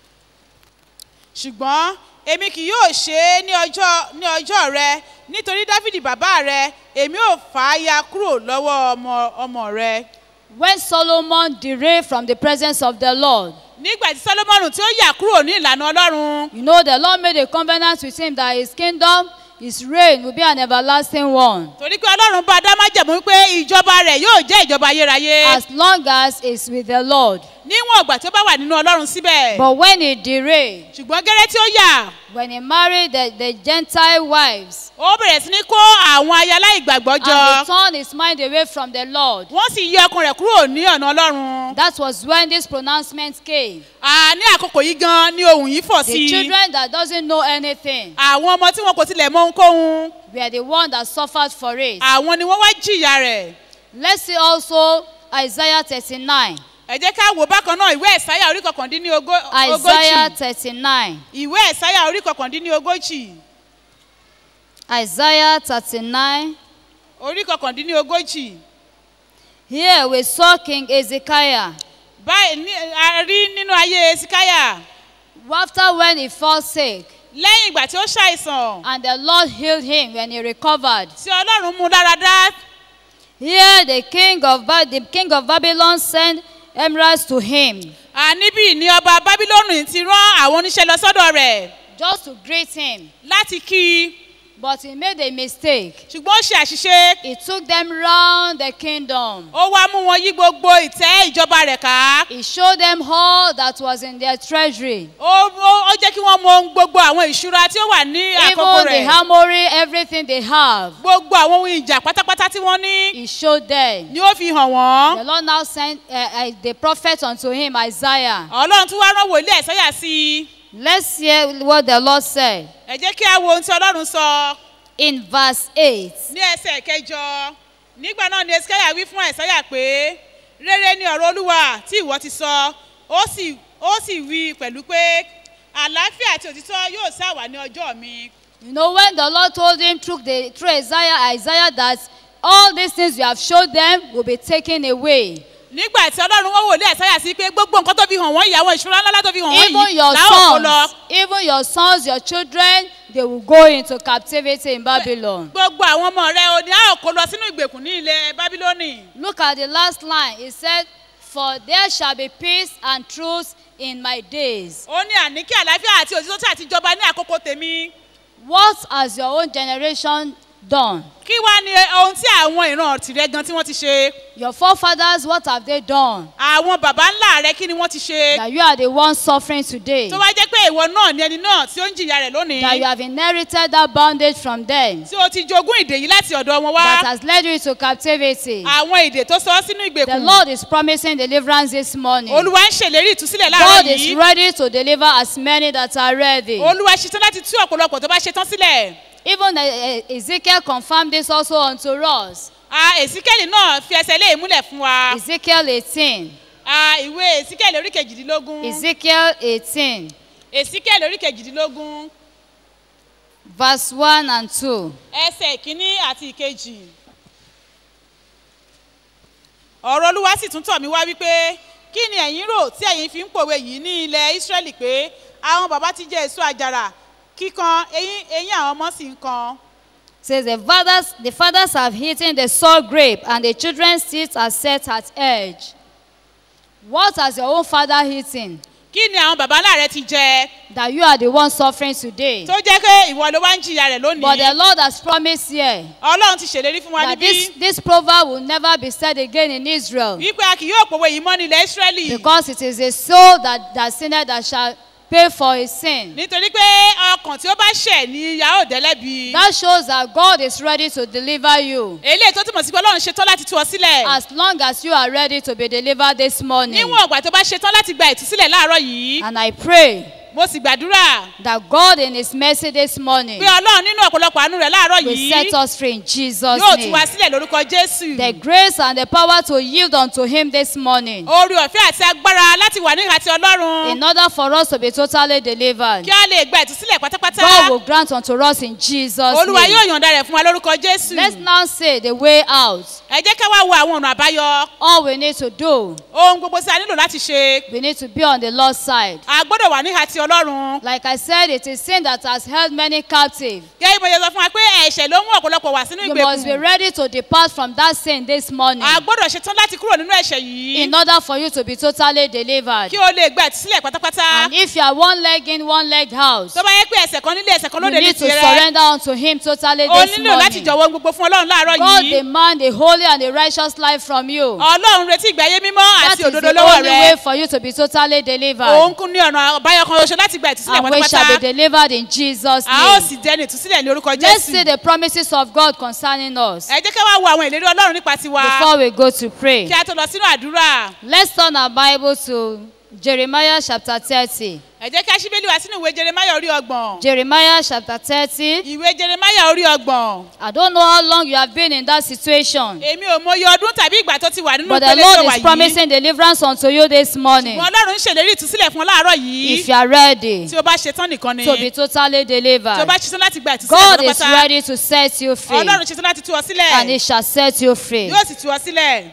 ṣùgbọ́n èmi kì yóò ṣe é ní ọjọ́ ní ọjọ́ rẹ nítorí dáfídì bàbá rẹ èmi ò fà á ya kúrò lọ́wọ́ ọmọ ọmọ rẹ. When Solomon derailed from the presence of the Lord, nígbà tí sọlọ́mọ́nù tí ó yà kúrò ní ìlànà ọlọ́run you know the Lord made a covenant with him that his kingdom, his reign will be an everlasting one. torí pé ọlọ́run bá dá májẹ̀mú pé ìjọba rẹ̀ yóò jẹ́ ìjọba ayérayé As long as it's with the Lord. níwọ̀n ọgbà tí ó bá wà nínú ọlọ́run síbẹ̀ But when he derailed, ṣùgbọ́n gẹ́rẹ́ tí ó yà when he married the, the Gentile wives, ó bẹ̀rẹ̀ sí ní kó àwọn aya aláìgbàgbọ́ jọ and he turned his mind away from the Lord, wọ́n sì yí ọkùnrin rẹ̀ kúrò ní ọ̀nà ọlọ́run. that was when this pronouncement came. À, ní àkókò yìí gan ni ohun yìí fọ̀ sí The i. children that doesn't know anything àwọn ọmọ tí wọn kò tilẹ̀ mọ ohunkóhun were the one that suffered for it. àwọn ni wọ́n wá jìyà rẹ̀. Let's see also Isaiah 39. ẹ jẹ́ ká wò bákan náà ìwé ẹ̀sáyà orí kọkàndínní ogó- Isaiah ogójì 39. ìwé ẹ̀sáyà orí kọkàndínní ogójì Isaiah 39. orí kọkàndínní ogójì Here we saw King Ezekiah. báyìí ní a rí nínú ayé esikaya After when he fell sick, lẹ́yìn ìgbà tí ó ṣàìsàn and the Lord healed him when he recovered. tí ọlọ́run mú dára dá Here the king of, ba- the king of Babylon sent emeralds to him à níbí ni ọba bábílónù ti rán àwọn oníṣẹ́ lọ sọ́dọ̀ rẹ̀ just to greet him. láti kí i But he made a mistake. ṣùgbọ́n ó ṣe àṣìṣe He took them round the kingdom. ó wá mú wọn yí gbogbo ìtẹ́ ìjọba rẹ̀ ká. He showed them all that was in their treasury. ó ó ó jẹ́ kí wọ́n mọ ohun gbogbo àwọn ìṣúra tí ó wà ní àkókò Even the rẹ̀ armory, everything they have. gbogbo àwọn ohun ìjà pátápátá tí wọ́n ní He showed them. ni ó fi hàn wọ́n The Lord now sent uh, uh, the prophet unto him, Isaiah. ọlọ́run tún wá rán wòlíì ẹ̀sáyà sí i Let's hear what the Lord said ẹ jẹ́ kí á wo ohun tí ọlọ́run sọ in verse 8. ní ẹsẹ̀ kẹjọ nígbà náà ni esikẹ́yà wí fún ẹ̀sáyà pé rere ni ọ̀rọ̀ olúwa tí ìwọ ti sọ ó sì ó sì wí pẹ̀lú pé àlàáfíà àti òtítọ́ yóò sáwà ní ọjọ́ mi You know, when the Lord told him through, the, through Isaiah, Isaiah that all these things you have showed them will be taken away. nígbà tí ọlọ́run wọ́n wòlíì ẹ̀sáyà sí pé gbogbo nǹkan tó fi hàn wọ́n ìyàwó ìṣúra ńlá tó fi hàn wọ́n Even yìí your làwọn kò lọ. sons, even your sons, your children, they will go into captivity in Babylon. gbogbo àwọn ọmọ rẹ o ní a ò kó lọ sínú ìgbèkùn ní ilẹ̀ bábílónì. Look at the last line. He said, For there shall be peace and truth in my days. ó ní àní kí àlàáfíà àti òtítọ́ tí àti jọba ní àkókò tèmi. What has your own generation done? kí wá ní ohun tí àwọn ìran tìrẹ gan tí wọ́n ti ṣe Your forefathers, what have they done? àwọn baba ńlá rẹ kí ni wọ́n ti ṣe That you are the one suffering today. tó wá jẹ́ pé ìwọ náà ni ẹni náà tí ó ń jìyà rẹ̀ That you lónìí have inherited that bondage from them. tí o ti jogún ìdè yìí láti ọ̀dọ̀ wọn That wá has led you to captivity. àwọn ìdè tó sọ ọ́ sínú The ìgbèkùn Lord is promising deliverance this morning. olúwa ń ṣèlérí ìtúsílẹ̀ láàárọ̀ God is yìí ready to deliver as many that are ready. olúwa ṣetán láti tú ọ̀pọ̀lọpọ̀ tó bá ṣetán sílẹ̀ Even uh, Ezekiel confirmed this also unto us. Ah, èsíkẹ́lì náà fi ẹsẹ̀ lé ìmúlẹ̀ fún wa Ezekiel 18. Ah, ìwé èsíkẹ́lì orí kejìdínlógún Ezekiel 18, èsíkẹ́lì orí kejìdínlógún verse 1 and 2. ẹsẹ̀ ìkíní àti ìkejì ọ̀rọ̀ olúwa sì tún tọ̀ mí wá wípé kí ni ẹ̀yin rò tí ẹ̀yin fi ń pòwe yìí ní ilẹ̀ ísírẹ́lì pé àwọn bàbá ti jẹ èso àjàrà kíkan eyín eyín àwọn ọmọ sì ń kan says the fathers the fathers have eaten the sour grape and the children's teeth are set at edge. What has your own father eaten kí ni àwọn bàbá ńlá rẹ ti jẹ that you are the one suffering today? tó jẹ́ pé ìwọ ló wá ń jìyà rẹ̀ But the lónìí Lord has promised here ọlọ́run ti ṣèlérí fún wa that níbí this this proverb will never be said again in Israel wípé a kì yóò pòwe yìí mọ́ ní ilẹ̀ ísírẹ́lì because it is a soul that that sinned that shall pay for his sin. nítorí pé ọkàn tí ó bá ṣẹ̀ ní ìyá ò dẹ́lẹ́bi That shows that God is ready to deliver you eléyìí tó túmọ̀ sí pé ọlọ́run ṣetán láti tú ọ sílẹ̀ as long as you are ready to be delivered this morning. níwọ̀n ọ̀gbà tó bá ṣetán láti gba ìtúsílẹ̀ láàárọ̀ yìí And I pray mo sì gbàdúrà that God in His mercy this morning pé ọlọ́run nínú ọ̀pọ̀lọpọ̀ àánú rẹ̀ láàárọ̀ will yìí set us free in Jesus' yóò tú wa name. sílẹ̀ lórúkọ jésù The grace and the power to yield unto Him this morning oore ọ̀fẹ́ àti agbára láti wà níhà ti ọlọ́run in order for us to be totally delivered. kí a lè gba ìtúsílẹ̀ pátápátá God will grant unto us in Jesus' olúwa name. yóò yọ̀ǹda rẹ̀ fún wa lórúkọ jésù Let's now say the way out. ẹ jẹ́ ká wá wo àwọn ọ̀nà àbáyọ All we need to do, ohun gbogbo tí a nílò láti ṣe we need to be on the Lord's side. a gbọ́dọ̀ wà níhà ti ọlọ́run Like I said, it is sin that has held many captive. gẹ́gẹ́ bí mo ṣe sọ fún wa pé ẹ̀ṣẹ̀ ló mú ọ̀pọ̀lọpọ̀ wá sínú You must be ìgbèkùn ready to depart from that sin this morning a gbọ́dọ̀ ṣetán láti kúrò nínú ẹ̀ṣẹ̀ yìí in order for you to be totally delivered. kí o lè gba ìtúsílẹ̀ pátápátá And if you are one leg in, one leg out, tó bá yẹ pé ẹsẹ̀ kan nílé ẹsẹ̀ kan you lóde ní need to tirẹ̀ surrender unto Him totally o this nílò láti morning. jọ̀wọ́ ohun gbogbo fún ọlọ́run láàárọ̀ God yìí demand a holy and a righteous life from you. ọlọ́run retí ìgbé ayé mímọ́ That àti is òdodo the lọ́wọ́ only rẹ way for you to be totally òun delivered. kún ní ọ̀nà àbáyọ kan oṣù láti gba ìtúsílẹ̀ And we shall be pátápátá delivered in Jesus' a ó name. sì jẹ́ ní ìtúsílẹ̀ ní orúkọ Let's see jésù the promises of God concerning us ẹ jẹ́ ká wá wo àwọn ìlérí ọlọ́run nípa tiwa before we go to pray. kí a tó lọ sínú àdúrà Let's turn our Bible to Jeremiah chapter 30. ẹ jẹ́ ká ṣíbélì wá sínú ìwé jeremaya orí ọgbọ̀n Jeremiah chapter 30. ìwé jeremaya orí ọgbọ̀n I don't know how long you have been in that situation, èmi ò mọyì ọdún tàbí ìgbà tó ti wà nínú but the ìpele tó Lord wà is yìí promising deliverance unto you this morning. wọn ọlọ́run ń ṣèlérí ìtúsílẹ̀ fún ọ láàárọ̀ yìí If you are ready tí o bá ṣetán nìkan ni to be totally tí o bá delivered, ṣetán láti gba ìtúsílẹ̀ God is pátápátá ready to set you free, ọlọ́run ṣetán láti tú ọ sílẹ̀ and He shall set you free. yóò sì tú ọ sílẹ̀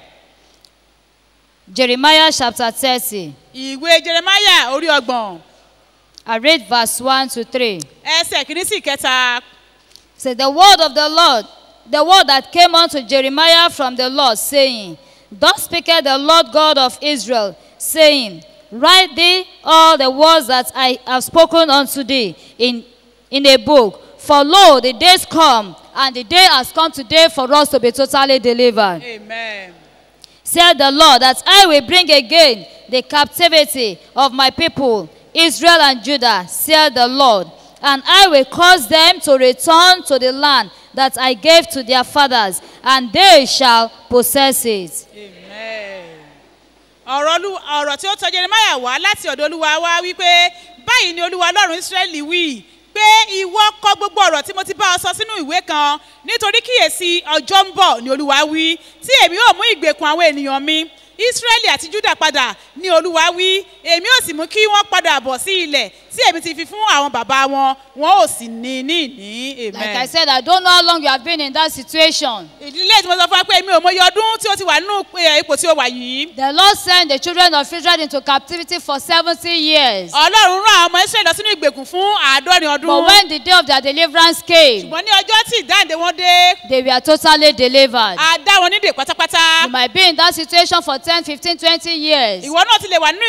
Jeremiah chapter 30. ìwé jeremaya orí ọgbọ̀n I read verse 1 to 3. ẹsẹ̀ kìíní sí ìkẹta Say the word of the Lord, the word that came unto Jeremiah from the Lord, saying, Thus speaketh the Lord God of Israel, saying, Write thee all the words that I have spoken unto thee in, in a book. For lo, the days come, and the day has come today for us to be totally delivered. amen. Said the Lord, that I will bring again the captivity of my people, Israel and Judah, said the Lord. And I will cause them to return to the land that I gave to their fathers, and they shall possess it. Amen. ọ̀rọ̀ Olú- ọ̀rọ̀ tí ó tọ́ jeremaya wá láti ọ̀dọ̀ olúwa wá wípé báyìí ni olúwa ọlọ́run israẹli wí pé ìwọ kọ gbogbo ọ̀rọ̀ tí mo ti bá ọ sọ sínú ìwé kan nítorí kíyèsí ọjọ́ ń bọ̀ ni olúwa wí tí èmi ò mú ìgbèkùn àwọn ènìyàn mi israẹli àti juda padà ni olúwa wí èmi ò sì mú kí wọ́n padà bọ̀ sí ilẹ̀ tí èmi ti fi fún àwọn bàbá wọn wọn ò sì ní ní ní Like I amen. said, I don't know how long you have been in that situation. ìdílé tí mo sọ fún wa pé èmi ò mọyì ọdún tí ó ti wà nínú eh, ipò tí ó wà yìí The Lord sent the children of Israel into captivity for 70 years. ọlọ́run rán àwọn ọmọ israẹli lọ sínú ìgbèkùn fún àádọ́rin ọdún But when the day of their deliverance came, ṣùgbọ́n ní ọjọ́ tí ìdáǹdè wọn dé they were totally delivered. a dá wọn nídè pátápátá You might be in that situation for 10, 15, 20 years. ìwọ náà ti lè wà nínú ìgbèkùn fún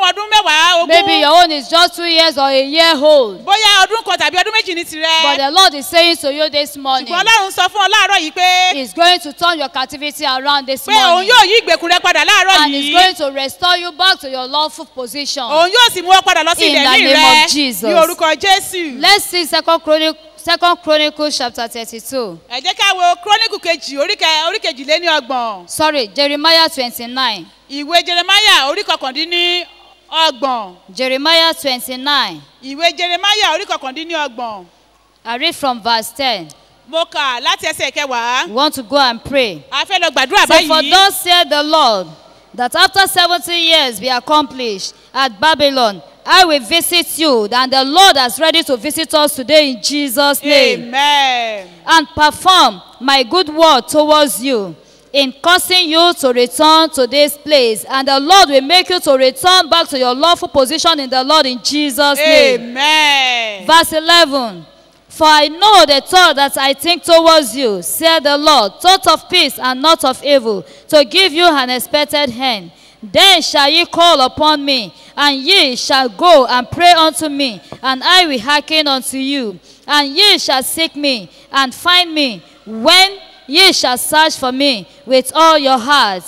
ọdún mẹ́wàá Maybe ogún your own is just two years or a year old. bóyá ọdún kan tàbí ọdún méjì ní But tirẹ̀ the Lord is saying to you this morning, ṣùgbọ́n ọlọ́run sọ fún ọ láàárọ̀ yìí pé He's going to turn your captivity around this pé òun morning. yóò yí ìgbèkùn rẹ padà láàárọ̀ And He's yìí going to restore you back to your lawful position. òun yóò sì mú ọ padà lọ sí In ilẹ̀ the ní name rẹ of Jesus. ní orúkọ jésù. Let's see Second Chronicle, Second Chronicles chapter 32. ẹ jẹ́ ká wo kírónìkù kejì oríkẹ- oríkejìléní ọgbọ̀n Sorry, Jeremiah 29. ìwé jeremaya orí kọkàndínní ọgbọ̀n Jeremiah 29. ìwé jeremaya orí kọkàndínní ọgbọ̀n I read from verse 10. mo kà láti ẹsẹ̀ kẹwàá We want to go and pray. a fẹ́ lọ gbàdúrà So for báyìí thus said the Lord, that after seventy years be accomplished at Babylon, I will visit you, and the Lord is ready to visit us today in Jesus' name, amen and perform my good word towards you in causing you to return to this place, and the Lord will make you to return back to your lawful position in the Lord in Jesus' name. amen Verse 11 For I know the thought that I think towards you, said the Lord, thought of peace and not of evil, to give you an expected hand. Then shall ye call upon me, and ye shall go and pray unto me, and I will hearken unto you. And ye shall seek me, and find me, when ye shall search for me with all your heart.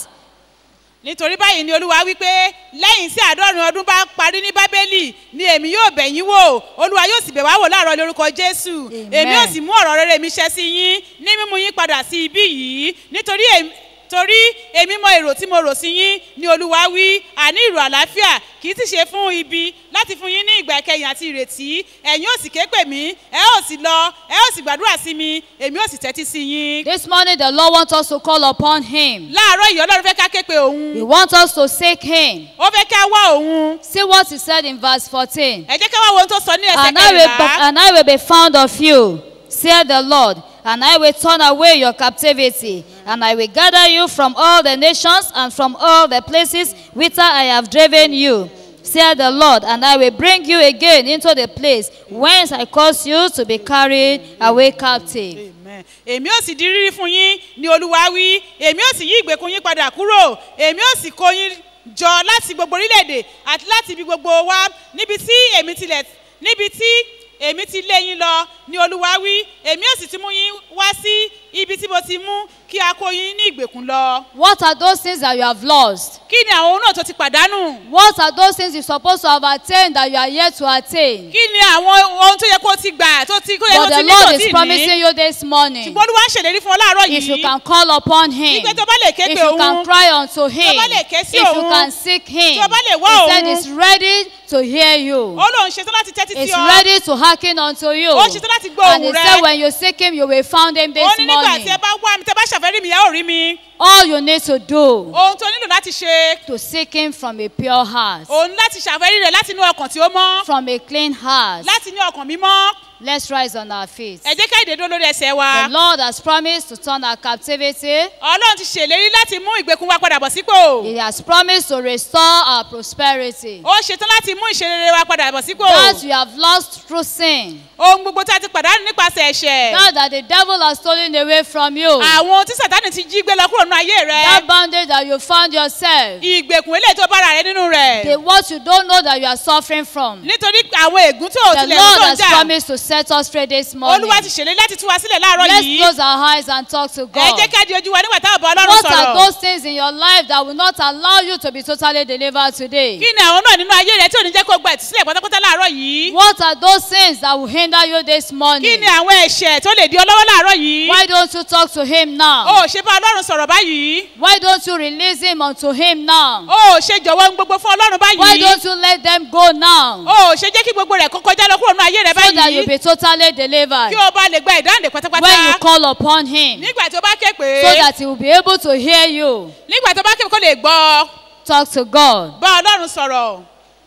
nítorí báyìí ni olúwa wípé lẹ́yìn tí àádọ́rùn ọdún bá parí ní bábélì ni èmi yóò bẹ̀ yín wò olúwa yóò sì bẹ̀ wá wò láàárọ̀ lórúkọ jésù Amen. èmi yóò sì mú ọ̀rọ̀ rere mi ṣẹ sí yín ní mímú yín padà sí ibí yìí nítorí èmi torí èmi mọ èrò tí mo rò sí yín ni olúwa wí àní ìrò àlàáfíà kì í ti ṣe fún ibi láti fún yín ní ìgbà ìkẹyìn àti ìrètí ẹ̀yin ò sì ké pè mí ẹ ò sì lọ ẹ ò sì gbàdúrà sí mi èmi ò sì tẹ́tí sí yín. This morning, the Lord wants us to call upon Him. láàárọ̀ yìí ọlọ́run fẹ́ ká ké pe òun He wants us to seek Him. ó fẹ́ ká wá òun See what He said in verse 14. ẹ jẹ́ ká wá wo ohun tó sọ ní ẹsẹ̀ and I, will, kẹrìnlá and I will be found of you, said the Lord, and I will turn away your captivity, and I will gather you from all the nations and from all the places whither I have driven you, said the Lord, and I will bring you again into the place whence I caused you to be carried away captive. Amen. èmi ò sì di rírí fún yín ni olúwa wí èmi ò sì yí ìgbèkùn yín padà kúrò èmi ò sì kó yín jọ láti gbogbo orílẹ̀-èdè àti láti ibi gbogbo wa níbi tí èmi tilẹ̀ níbi tí èmi ti lé yín lọ ni olúwa wí èmi ò sì ti mú yín wá sí ibi tí mo ti mú kí a kó yín ní ìgbèkùn lọ. What are those things that you have lost? kí ni àwọn ohun náà tó ti pàdánù? What are those things you're supposed to have attained that you are yet to attain? kí ni àwọn ohun tó yẹ kó o ti gbà tó ti kó yẹ kó But o the ti ní tó Lord ti is ní? promising you this morning. ṣùgbọ́n olúwa ń ṣèlérí fún ọ láàárọ̀ If you yìí. can call upon him, Wípé tó bá lè ké if pe you can òun, cry unto him, bá lè ké if sí you òun, can seek him, tí o bá lè wá he said òun. he's ready to hear you. ó lóun ṣetán láti tẹ́tí He's sí ọ. ready to hearken unto you. Ó ṣetán láti gbọ́ And he ohùn rẹ. said when you seek him, you will find him ó this ní nígbà morning. tí ẹ bá wá mi tẹ bá ṣàfẹ́rí mi ẹ ò rí mi. All you need to do ohun tó nílò láti ṣe to seek him from a pure heart, òun láti ṣàfẹ́rí rẹ̀ láti inú ọkàn tí ó mọ́ from a clean heart. láti inú ọkàn mímọ́. Let's rise on our feet. ẹ jẹ́ ká ìdè dúró lórí ẹsẹ̀ wa. The Lord has promised to turn our captivity. ọlọ́run ti ṣèlérí láti mú ìgbèkùn wa padà bọ̀ sípò. He has promised to restore our prosperity. ó ṣetán láti mú ìṣerere wa padà bọ̀ sípò. That you have lost through sin. ohun gbogbo tá a ti pàdánù nípasẹ̀ ẹ̀ṣẹ̀. That that the devil has stolen away from you. àwọn tí sàtánì ti jí gbé lọ kúrò nínú ayé rẹ. That bondage that you found yourself. ìgbèkùn eléyìí tó bára rẹ nínú rẹ̀. The what you don't know that you are suffering from. nítorí àwọn ègún tó The tilẹ̀ Lord tó ń has jà. promised to set us free this morning. olúwa ti ṣèlérí láti tú wa sílẹ̀ láàárọ̀ Let's yìí. close our eyes and talk to ẹ God. jẹ́ ká di ojú wa nígbà táwọn bọ̀ ọlọ́run What are sọ̀rọ̀. those things in your life that will not allow you to be totally delivered today? kí ni àwọn náà nínú ayé rẹ tí ò ní jẹ́ kó gba ìtúsílẹ̀ pátápátá láàárọ̀ yìí. What are those things that will hinder you this kí morning? ni àwọn ẹ̀ṣẹ̀ tó lè di ọlọ́wọ́ láàárọ̀ yìí. Why don't you talk to Him o now? ò ṣe bá ọlọ́run sọ̀rọ̀ báyìí. Why don't you release Him unto Him now? o ò ṣe jọ̀wọ́ ohun gbogbo fún ọlọ́run Why báyìí. don't you let them go now? o ò ṣe jẹ́ kí gbogbo rẹ̀ kó kọjá lọ kúrò nínú ayé rẹ So that you'll báyìí. be totally delivered. kí o bá lè gba ìdáǹdè pátápátá. When you call upon Him, nígbà tó bá ké pé. so that He will be able to hear you. nígbà tó bá ké pé kó lè gbọ́. Talk to God. bá ọlọ́run sọ̀rọ̀.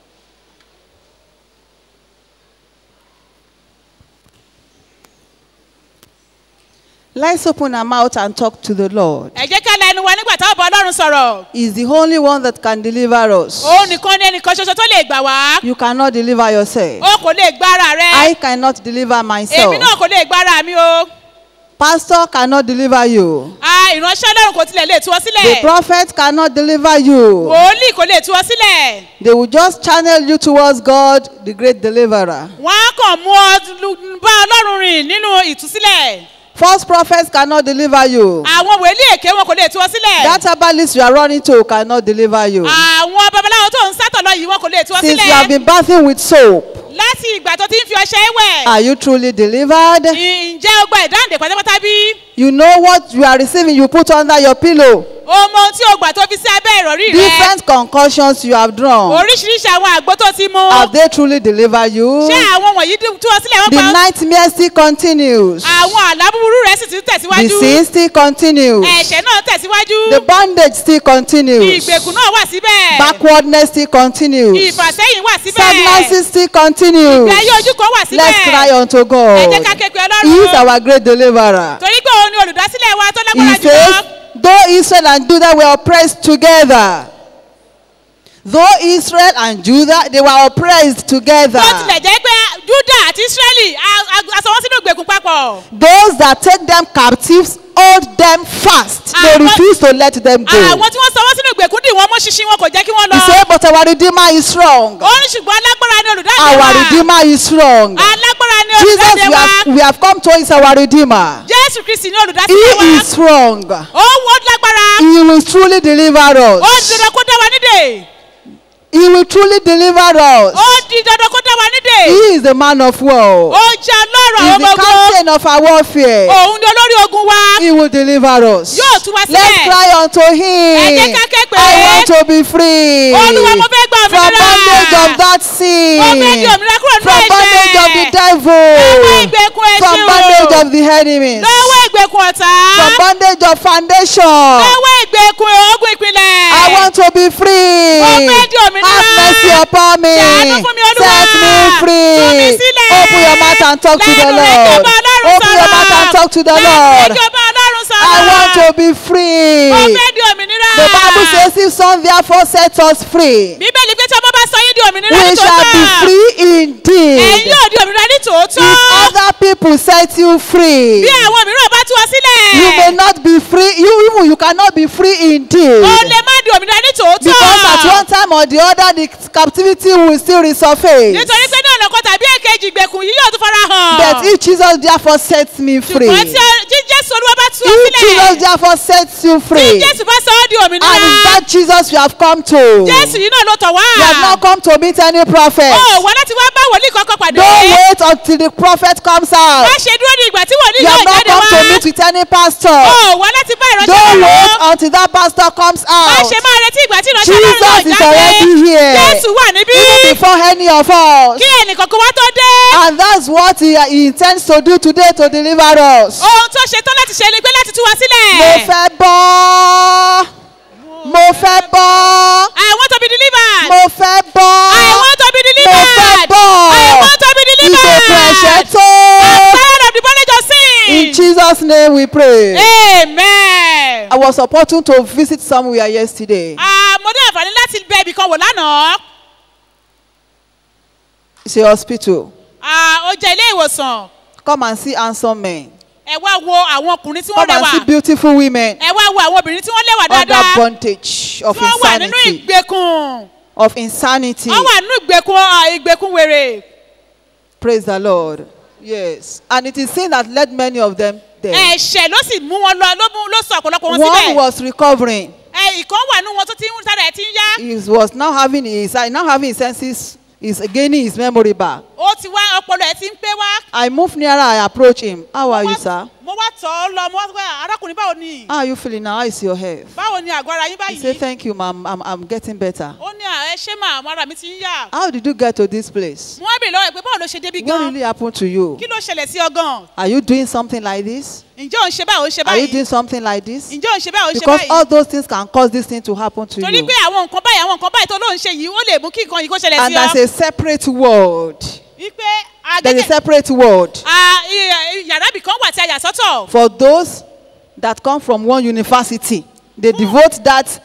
Let's open our mouth and talk to the Lord. ẹ jẹ́ ká la ẹnu wa nígbà táwọn bá ọlọ́run sọ̀rọ̀. He's the only one that can deliver us. òun nìkan ní ẹnìkan ṣoṣo tó lè gbà wá. You cannot deliver yourself. o kò lè gba ara rẹ. I cannot deliver myself. èmi náà kò lè gba ara mi o. Pastor cannot deliver you. a ìránṣẹ́ ọlọ́run kò tilẹ̀ lè tú ọ The sílẹ̀ prophet cannot deliver you. wòlíì kò lè tú ọ sílẹ̀ They will just channel you towards God, the great deliverer. wọ́n á kàn mú ọ lu- bá ọlọ́run rìn nínú ìtúsílẹ̀ False prophets cannot deliver you. àwọn wòlíì èké wọn kò lè tú ọ sílẹ̀ That herbalist you are running to cannot deliver you. àwọn babaláwo tó ń sátọ̀ lọ yìí wọn kò lè tú ọ Since you have sílẹ̀ been bathing with soap, láti ìgbà tó ti ń fi ọṣẹ wẹ̀ are you truly delivered? ǹjẹ́ o gba ìdáǹdè pátápátá bí You know what you are receiving, you put under your pillow. o mọ ohun tí o gbà tó fi sí abẹ́ ìrọ̀rí rẹ Different concussions you have drawn. oríṣiríṣi àwọn àgbo tó ti mú Have they truly delivered you? ṣé àwọn wọ̀nyí dí- tú ọ sílẹ̀ wọ́n The pa nightmare still continues. àwọn àlá búburú rẹ sì ti ń The tẹ̀síwájú sin still continues. ẹ̀ṣẹ̀ náà tẹ̀síwájú The bondage still continues. ìgbèkùn náà wà síbẹ̀ Backwardness still continues. ìfàsẹ́yìn wà síbẹ̀ Stagnancy still continues. ìgbé ayé ojú kan wà síbẹ̀ Let's cry unto ẹ jẹ́ God. ká ké pe He is ọlọ́run our great deliverer. torí pé òun ni olùdásílẹ̀ wa tó lágbára He jùlọ says, though Israel and Judah were oppressed together, though Israel and Judah, they were oppressed together. bó tilẹ̀ jẹ́ pé juda àti israeli a- a- a sọ wọ́n sínú ìgbèkùn papọ̀ Those that take them captives hold them fast. They Àwọn- refuse to let them go. àwọn tí wọ́n sọ wọ́n sínú ìgbèkùn dì wọ́n mú ṣinṣin wọn kò jẹ́ kí wọ́n lọ He said, but our Redeemer is strong. ó ní ṣùgbọ́n alágbára ni olùdáǹdè Our wa Redeemer is strong. alágbára ni Jesus, olùdáǹdè we wa have, we have come to is our Redeemer. jésù kristi ni He olùdásílẹ̀ wa is strong. ó wọ́n lágbára He will truly deliver ó di us. dandan kó dá wa nídè He will truly deliver us. ó di dandan kó dá wa nídè He is the man of war. ó jẹ́ ọlọ́run He is àwọn the ọmọ ogun captain of our warfare. òun ni olórí ogun wa He will deliver us. Yóò tú wa Let's sílẹ̀. cry unto Ẹ him. jẹ́ ká ké pè I é. want to be free Olúwa, mo fẹ́ gba from òmìnira. bondage of that sin, Mo fẹ́ di òmìnira kúrò nínú from bondage of the ẹ̀ṣẹ̀. devil, Lọ́wọ́ ìgbèkùn from ẹ̀ṣẹ̀ o. bondage of the enemies, lọ́wọ́ ìgbèkùn ọ̀tá from bondage of foundation. lọ́wọ́ ìgbèkùn ogun ìpínlẹ̀ I want to be free. Mo fẹ́ di òmìnira. Have mercy upon me. Ṣàánú fún mi, Olúwa. Set me Tú mi free. sílẹ̀. Open your mouth and talk to the Lẹ́nu rẹ̀ Lord. kí o bá Ọlọ́run Open your sọ̀rọ̀. mouth and talk to the Lẹ́nu rẹ̀ Lord. kí o bá Ọlọ́run sọ̀rọ̀. I want to be free. mo fẹ́ di òmìnira The Bible says, if some therefore set us free, bíbélì pé tí ọmọ bá sọ yín di òmìnira we ní shall be tòótọ́ free ẹ̀yin indeed. yóò di òmìnira ní tòótọ́ If other people set you free, bí àwọn mìíràn bá tú ọ sílẹ̀ you may not be free. You even you cannot be free indeed. o lè má di òmìnira ní tòótọ́ Because at one time or the other, the captivity will still resurface. nítorí pé ní ọ̀nà kan tàbí èkejì ìgbèkùn yìí yóò tún fara hàn But if Jesus therefore sets me free, ṣùgbọ́n tí ọ- tí jésù olúwa bá tú ọ if Jesus sílẹ̀ therefore sets you tí free, jésù bá sọ ọ́ di and it's òmìnira that Jesus you have come to, jésù yìí náà ló tọ̀ wá you have not come to meet any prophet. ó wá láti wá bá wòlíì kankan pàdé Don't wait until the prophet comes out. má ṣe dúró di ìgbà tí wòlíì You yóò have not jáde come to wá meet with any pastor. ó wá láti bá ìránṣẹ́ Don't wait lọ́wọ́ until that pastor comes má out. ṣe máa retí ìgbà tí ìránṣẹ́ lọ́rùn Jesus náà is jáde already here. jésù wà níbí Even before any of us. kí ẹnìkankan wá tó dé And that's what he, he intends to do today to deliver us. ohun tó ṣe tán láti ṣe ni pé láti tú wa sílẹ̀ Mo fẹ́ bọ́. Mo fẹ́ bọ́. I want to be delivered Mo fẹ́ bọ́. I want to be Mo fẹ́ delivered bọ́. I want to be Ìgbèkùn ẹ̀ṣẹ̀ delivered tó. I'm tired of the bondage of In sin Jesus' name we pray. amen. I was supporting to visit somewhere yesterday. Ah, mo ní àǹfààní láti bẹ ibì kan wò lánàá It's a hospital. Ah, ó jẹ́ ilé ìwòsàn Come and see handsome men. ẹ wá wo àwọn ọkùnrin tí wọ́n Come and see lẹ́wà beautiful women ẹ wá wo àwọn obìnrin tí wọ́n lẹ́wà under dáadáa bondage of tí wọ́n wà nínú insanity. ìgbèkùn Of insanity. wọ́n wà nínú ìgbèkùn ah, ìgbèkùn wèrè Praise the Lord. Yes. And it is sin that led many of them there. ẹ̀ṣẹ̀ ló sì mú wọn lọ ló mú ló sọ ọ̀pọ̀lọpọ̀ wọn One síbẹ̀ was recovering. ẹ ìkan wà nínú wọn tó ti ń sára ẹ̀ ti ń yá He was now having his now having his senses. He's gaining his memory back. ó ti wá ọpọlọ ẹ̀ ti ń pé wá. I moved nearer. I approached him. How are Mo you, wá- sir? mo wá tọ̀ ọ́ lọ mo wá sọ pé arákùnrin báwo ni How are you feeling now? How is your health? báwo ni àgọ́ ara yín He said, báyìí Thank you, ma'am. I'm, I'm getting better. ó ní à ẹ ṣé mà àwọn ara mi ti ń yà How did you get to this place? mo wá bèèrè lọ́wọ́ ẹ̀ pé báwo ló ṣe débi What gan really happened to you? kí ló ṣẹlẹ̀ sí ọ gan Are you doing something like this? ǹjẹ́ ò ń ṣe báyìí ò ń ṣe Are you báyìí doing something like this? ǹjẹ́ ò ń ṣe báyìí ò ń ṣe Because all báyìí those things can cause this thing to happen to torí you. pé àwọn nǹkan báyìí àwọn nǹkan báyìí tó ló ń ṣe yìí ó lè mú kí nǹkan yìí kó ṣẹlẹ̀ And sí ọ there's a separate word. wípé There's a agẹ́gẹ́ separate word Ah, i- i- yàrá ibì kan wà tí a yà sọ́tọ̀ for those that come from one university. They devote that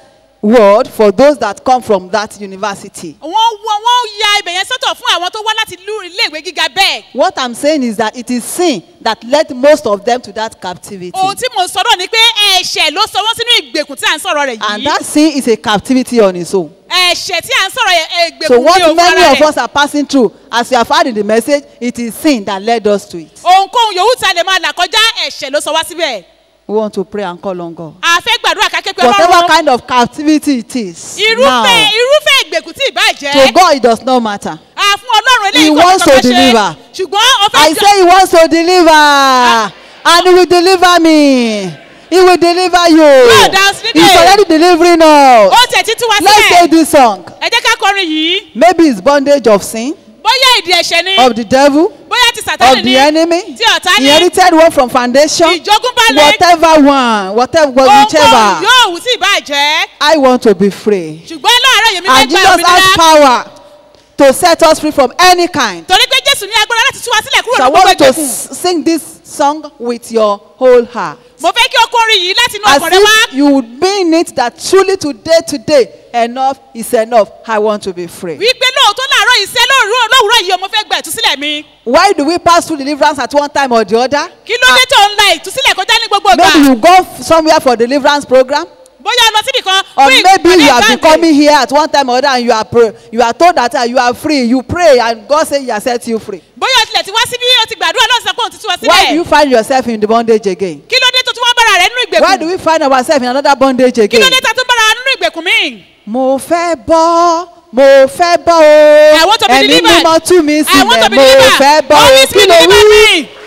word for those that come from that university. wọ́n wọ́n wọ́n ya ibẹ̀ yẹn sọ́tọ̀ fún àwọn tó wá láti lú iléèwé gíga bẹ́ẹ̀. What I'm saying is that it is sin that led most of them to that captivity. ohun tí mo sọ̀rọ̀ ni pé ẹ̀ṣẹ̀ ló sọ wọ́n sínú ìgbèkùn tí à ń sọ̀rọ̀ rẹ̀ And yìí. that sin is a captivity on its own. ẹ̀ṣẹ̀ tí à ń sọ̀rọ̀ yẹn So ìgbèkùn ní what òun many ara of rẹ̀. us are passing through, as you have heard in the message, it is sin that led us to it. ohunkóhun yòówù tí a lè máa là kọjá ẹ̀ṣẹ̀ ló sọ wá síbẹ̀. We want to pray and call on God. a fẹ́ gbàdúrà ká képe Whatever ọlọ́run. kind of captivity it is, irúfẹ́ now, irúfẹ́ ìgbèkùn tí ìbá jẹ́. to God it does not matter. a fún ọlọ́run He eléyìí kó wants tó to kọ́kọ́ ṣe. deliver. ṣùgbọ́n ó I fẹ́ say he wants to deliver, and he will deliver me. He will deliver you. Lord, that's the He's day. already delivering us. ó tẹ̀ títí wá Let's say sílẹ̀. this song. ẹ jẹ́ ká kọrin yìí. Maybe it's bondage of sin, bóyá ìdí ẹ̀ṣẹ̀ ni. of the devil, bóyá ti of sàtánì the ni. enemy, tí ọ̀tá ní. inherited one from foundation, ìjogúnbalẹ̀. whatever one, whatever, ohunkóhun whichever. yóò wù tí ìbá jẹ́. I want to be free. ṣùgbọ́n láàárọ̀ yèmí And fẹ́ gba Jesus has òmìnira. power to set us free from any kind. torí pé jésù ní agbára láti tú wa sílẹ̀ kúrò So I ní gbogbo want you to ìgbèkùn. s- sing this song with your whole heart. mo fẹ́ kí o kọrin yìí láti inú As ọkàn rẹ wá. if you would mean it that truly today, today, enough is enough. I want to be free. wípé lóòótọ́ láàárọ̀ yìí sẹ́ lóòrùn lówùúrọ̀ yìí o mo fẹ́ gba ìtúsílẹ̀ mi. Why do we pass through deliverance at one time or the other? kí ló dé tó ń la ìtúsílẹ̀ kọjá ní gbogbo Maybe ìgbà. you go f- somewhere for deliverance program, bóyá o lọ síbì kan or fún maybe ìpàdé you have been ìdáǹdè. coming here at one time or other and you are pray, you are told that uh, you are free. You pray and God say He has set you free. bóyá o tilẹ̀ ti wá síbí o ti gbàdúrà náà sọ pé òun ti tú wa Why do you sílẹ̀. find yourself in the bondage again? kí ló dé tó tún wá bára rẹ nínú Why do ìgbèkùn. we find ourselves in another bondage kí again? ló dé tó tún bára wa nínú ìgbèkùn míì. Mo fẹ́ bọ́, mo fẹ́ bọ́ o. I want to be Ẹ̀mí delivered. mímọ́ tú mi I want to sílẹ̀, be mo delivered. fẹ́ bọ́ o. Holy Kí Spirit ló deliver wí? me.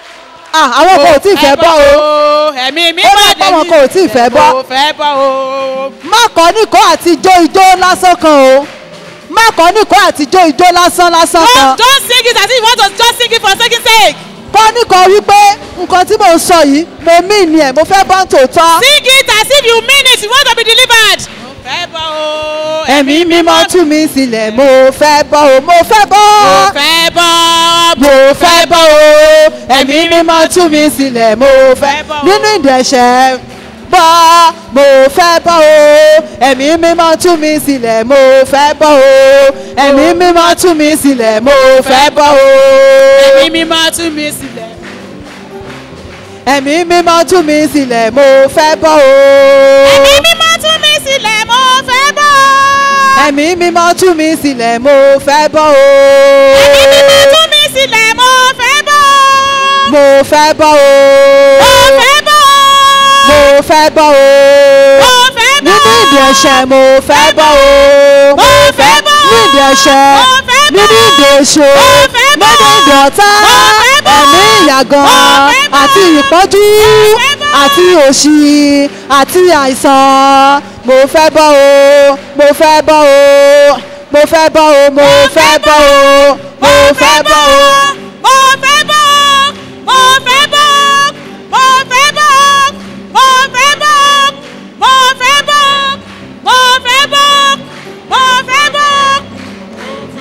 Ah, àwọn kan ò tí ì fẹ́ bọ́ o. ẹ̀mí mi Ó máa ní àwọn kan ò tí ì fẹ́ bọ́. mo fẹ́ bọ́ o. Má kọ́ nìkọ́ àti ijó ijó lásán kan o. Má kọ́ nìkọ́ àti ijó ijó lásán lásán kan. don't don't sing it as if you want to just sing it for second sake. Kọ́ nìkọ́ wípé nǹkan tí mò ń sọ yìí, mo mí ni ẹ̀, mo fẹ́ bọ́ tòótọ́. sing it as if you mean it you want to be delivered. mo fẹ́ bọ́ o. Ẹ̀mí mímọ́ tú mi sílẹ̀, mo fẹ́ bọ́ o, mo fẹ́ bọ́. mo fẹ́ bọ́. mo fẹ́ bọ́ o ẹ̀mí mímọ́ tú mi sílẹ̀ mo fẹ́ bọ́ o. nínú ìdẹ̀ṣẹ̀ bọ́ mo fẹ́ bọ́ o ẹ̀mí mímọ́ tú mi sílẹ̀ mo fẹ́ bọ́ o ẹ̀mí mímọ́ tú mi sílẹ̀ mo fẹ́ bọ́ o ẹ̀mí mi máa tú mi sílẹ̀. ẹ̀mí mímọ́ tú mi sílẹ̀ mo fẹ́ bọ́ o ẹ̀mí mi máa tú mi sílẹ̀ mo fẹ́ bọ́. ẹ̀mí mímọ́ tú mi sílẹ̀ mo fẹ́ bọ́ o ẹ̀mí mi máa tú mi sílẹ̀ mo fẹ́ bọ́. mo fẹ́ bọ́ o mo fẹ́ bọ́. mo fẹ́ bọ́ o. mo fẹ́ bọ́. nínú ìdí ẹ̀ṣẹ̀ mo fẹ́ bọ́ o. Mo fẹ́ bọ́. nínú ìdí ẹ̀ṣẹ̀ Mo fẹ́ bọ́. nínú ìdí èso Mo fẹ́ bọ́. nínú ìdí ọ̀tá Mo fẹ́ bọ́. ẹ̀mí ìyàgàn Mo fẹ́ bọ́. àti ìpọ́njú Mo fẹ́ bọ́. àti òṣì àti àìsàn mo fẹ́ bọ́ o mo fẹ́ bọ́ o mo fẹ́ bọ́ o mo fẹ́ bọ́ o mo fẹ́ bọ́ o. mo fẹ́ bọ́. mo fẹ́ bọ́. mo fẹ́ bọ́. mo fẹ́ bọ́. mo fẹ́ bọ́. mo fẹ́ bọ́. mo fẹ́ bọ́.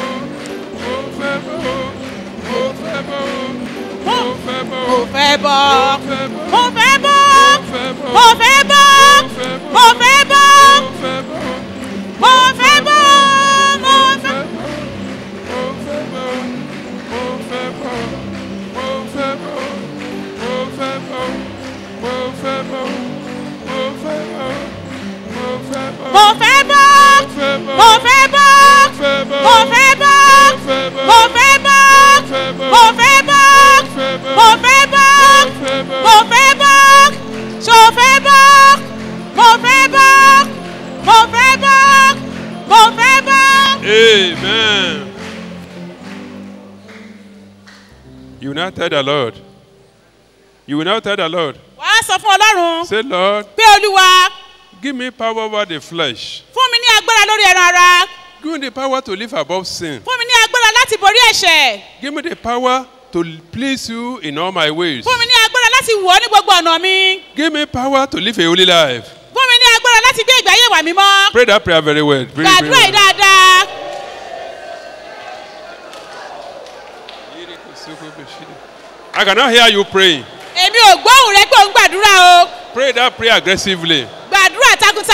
mo fẹ́ bọ́. mo fẹ́ bọ́. mo fẹ́ bọ́. mo fẹ́ bọ́. mo fẹ́ bọ́. mo fẹ́. mo fẹ́ bọ́. mo fẹ́ bọ́. mo fẹ́ bọ́. mo fẹ́ bọ́. mo fẹ́ bọ́. mo fẹ́ bọ́. mo fẹ́ bọ́. ṣo fẹ́ bọ́. mo fẹ́ bọ́. mo fẹ́ bọ́. mo fẹ́ bọ́. Amen. You will now tell the Lord. You will now tell the Lord. wàá sọ fún ọlọ́run Say, Lord, pé olúwa give me power over the flesh. fún mi ní agbára lórí ẹran ara Give me the power to live above sin. fún mi ní agbára láti borí ẹ̀ṣẹ̀ Give me the power to please you in all my ways. fún mi ní agbára láti wọ̀ ọ́ ní gbogbo ọ̀nà mi Give me power to live a holy life. fún mi ní agbára láti gbé ìgbé ayé wà mí mọ́ Pray that prayer very well. Very, very gbàdúrà yìí well. dáadáa I cannot hear you praying. èmi ò gbóhùn rẹ pé ò ń gbàdúrà o Pray that prayer aggressively. gbàdúrà takuntakun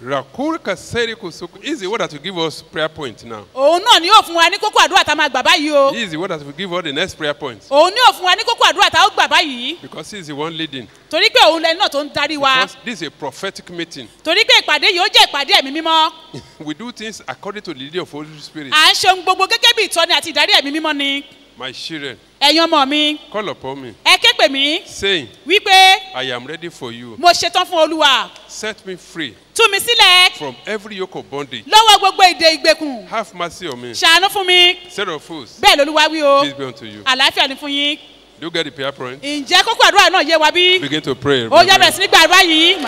Rakuri kaseri kusuku. This is the word that will give us prayer point now. òun náà ni yóò fún wa ní kókó àdúrà tá a máa gbà báyìí o This is the word that will give us the next prayer point. òun ni yóò fún wa ní kókó àdúrà tá a ó gbà báyìí Because he is the one leading. torí pé òun lẹni náà tó ń darí wa Because this is a prophetic meeting. torí pé ìpàdé yìí ó jẹ́ ìpàdé ẹ̀mí mímọ́ we do things according to the leading of Holy Spirit. à ń ṣe ohun gbogbo gẹ́gẹ́ bí ìtọ́ni àti ìdarí ẹ̀mí mímọ́ ni My children, ẹ̀yin ọmọ mi call upon me, ẹ ké pè mí saying, wípé I am ready for you. mo ṣetán fún olúwa Set me free tú mi sílẹ̀ from every yoke of bondage. lọ́wọ́ gbogbo èdè ìgbèkùn Have mercy on me. ṣàánú fún mi Set of fools. bẹ́ẹ̀ lolúwa wí o Peace be unto you. àlàáfíà ni fún yín Do you get the prayer point? ǹjẹ́ kókó àdúrà náà yé wa bí Begin to pray. ó yá bẹ̀rẹ̀ sí ní gbàdúrà yìí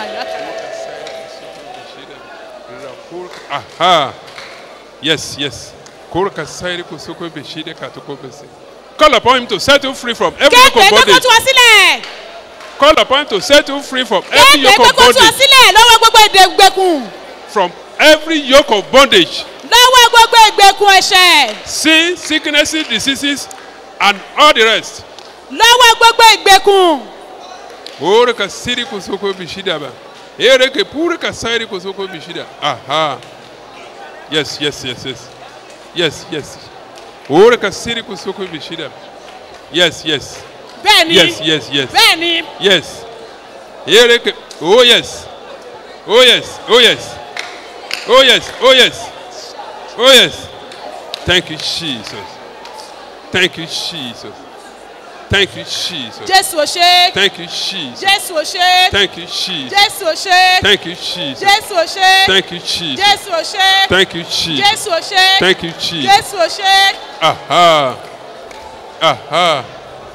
Aha. Yes, yes. Kurka sairi kusoko beshide katoko bese. Call upon him to set you free from every yoke kéèpé of kókó tú bondage. wa sílẹ̀ Call upon him to set you free from every kéèpé yoke of kókó tú wa bondage. sílẹ̀ lọ́wọ́ gbogbo èdè ìgbèkùn From every yoke of bondage. lọ́wọ́ gbogbo ìgbèkùn ẹ̀ṣẹ̀ Sin, sicknesses, diseases, and all the rest. lọ́wọ́ gbogbo ìgbèkùn Kurka siri kusoko beshida ba. Ere ke purka sairi kusoko beshida. Aha. Yes, yes, yes, yes. Yes, yes. Kurka siri kusoko beshida. Yes, yes. bẹ́ẹ̀ ni Yes, yes, yes. bẹ́ẹ̀ ni Yes. Here ke- Oh yes. Oh yes. Oh yes. Oh yes. Oh yes. Oh yes. Thank you, Jesus. Thank you, Jesus. Thank you, Jesus. jésù ò ṣe Thank you, Jesus. jésù ò ṣe Thank you, Jesus. jésù ò ṣe Thank you, Jesus. jésù ò ṣe Thank you, Jesus. jésù ò ṣe Thank you, Jesus. jésù ò ṣe Thank you, Jesus. jésù ò ṣe Aha. Aha.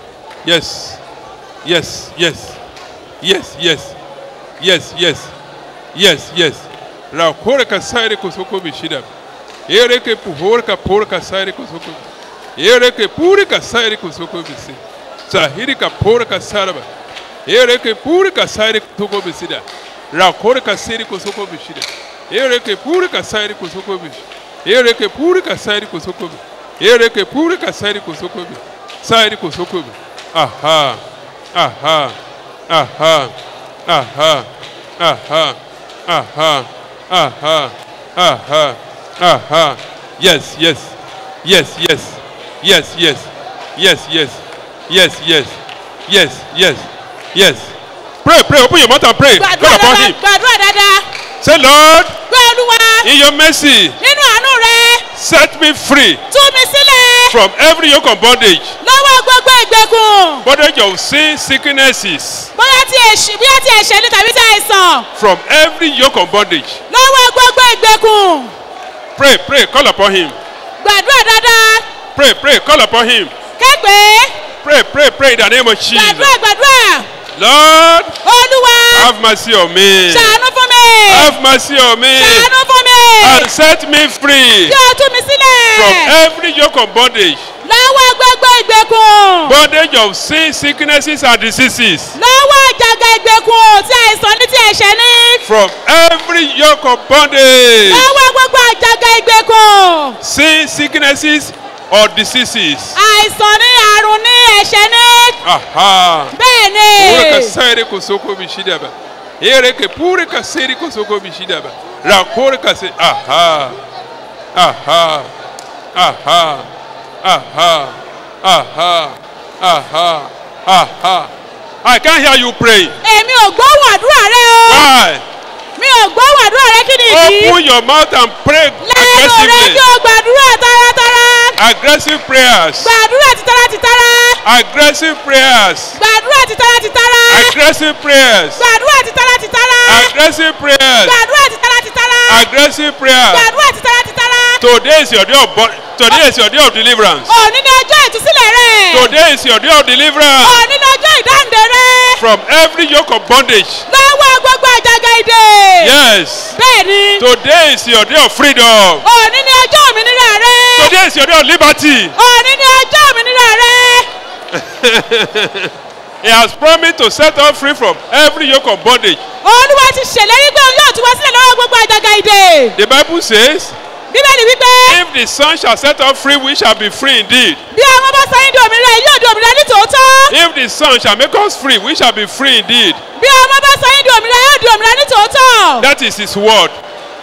Yes. Yes. Yes. Yes. Yes. Yes. Yes. Yes. Yes. La horka saire kosoko bishida. Ere ke puhorka porka saire kosoko. Ere ke purika saire kosoko bisi. Sahiri ka porka saraba. Ere ke purika saire kosoko bisida. La horka saire kosoko bishida. Ere ke purika saire kosoko bishida. Ere ke purika saire kosoko bishida. Ere ke purika saire kosoko bishida. Saire kosoko bishida. Aha. Aha. Aha. Aha. Aha. Aha. Aha. Aha. Aha. Yes, yes. Yes, yes. Yes, yes. Yes, yes. Yes, yes. Yes, yes. Yes. Pray, pray. Open your mouth and pray. gbàdúrà Call upon dáadáa him. gbàdúrà dáadáa Say, Lord, gbé olúwa in your mercy, nínú àánú rẹ set me free tú mi sílẹ̀ from every yoke of bondage. lọ́wọ́ gbogbo ìgbèkùn Bondage of sin, sicknesses. bóyá tí èṣì bóyá tí ẹ̀ṣẹ̀ ní tàbí tí àìsàn From every yoke of bondage. lọ́wọ́ gbogbo ìgbèkùn Pray, pray. Call upon him. gbàdúrà dáadáa Pray, pray. Call upon him. képe Pray, pray, pray in the name of Jesus. gbàdúrà gbàdúrà Lord, olúwa have mercy on me. ṣàánú fún mi Have mercy on me. ṣàánú fún mi And set me free kí o tú mi from sílẹ̀ every yoke of bondage. lọ́wọ́ gbogbo ìgbèkùn Bondage of sin, sicknesses, and diseases. lọ́wọ́ àjàgà ìgbèkùn tí àìsàn ní tí ẹ̀ṣẹ̀ ní From every yoke of bondage. lọ́wọ́ gbogbo àjàgà ìgbèkùn Sin, sicknesses, or diseases. àìsàn ní àrùn ní ẹ̀ṣẹ̀ ní Aha. bẹ́ẹ̀ ni Ore ka saire ko soko bishida ba. Ere ke pure ka saire ko soko bishida ba. Ra kore ka se aha. Aha. Aha. Aha. Aha. Aha. Aha. I can't hear you pray. èmi ò gbóhùn àdúrà rẹ o Why? mi ò gbóhùn àdúrà rẹ kí ni ìdí Open your mouth and pray lẹ́nu rẹ aggressively. kí o gbàdúrà taratara Aggressive prayers. gbàdúrà titara titara Aggressive prayers. gbàdúrà titara titara Aggressive prayers. gbàdúrà titara titara Aggressive prayers. gbàdúrà titara titara Aggressive prayers. gbàdúrà titara titara Today is your day of bo- today is your day of deliverance. òní ni ọjọ́ ìtúsílẹ̀ rẹ Today is your day of deliverance òní ni ọjọ́ ìdáǹdè rẹ from every yoke of bondage. lọ́wọ́ gbogbo àjàgà ìdè Yes. bẹ́ẹ̀ ni Today is your day of freedom. òní ni ọjọ́ òmìnira rẹ Today is your day of liberty. òní ni ọjọ́ òmìnira rẹ He has promised to set us free from every yoke of bondage. olúwa ti ṣèlérí pé òun yóò tú wa sílẹ̀ lọ́wọ́ gbogbo àjàgà ìdè The Bible says, bíbélì wípé if the Son shall set us free, we shall be free indeed. bí ọmọ bá sọ yín di òmìnira yìí yóò di òmìnira ní tòótọ́ If the Son shall make us free, we shall be free indeed. bí ọmọ bá sọ yín di òmìnira yóò di òmìnira ní tòótọ́ That is His word.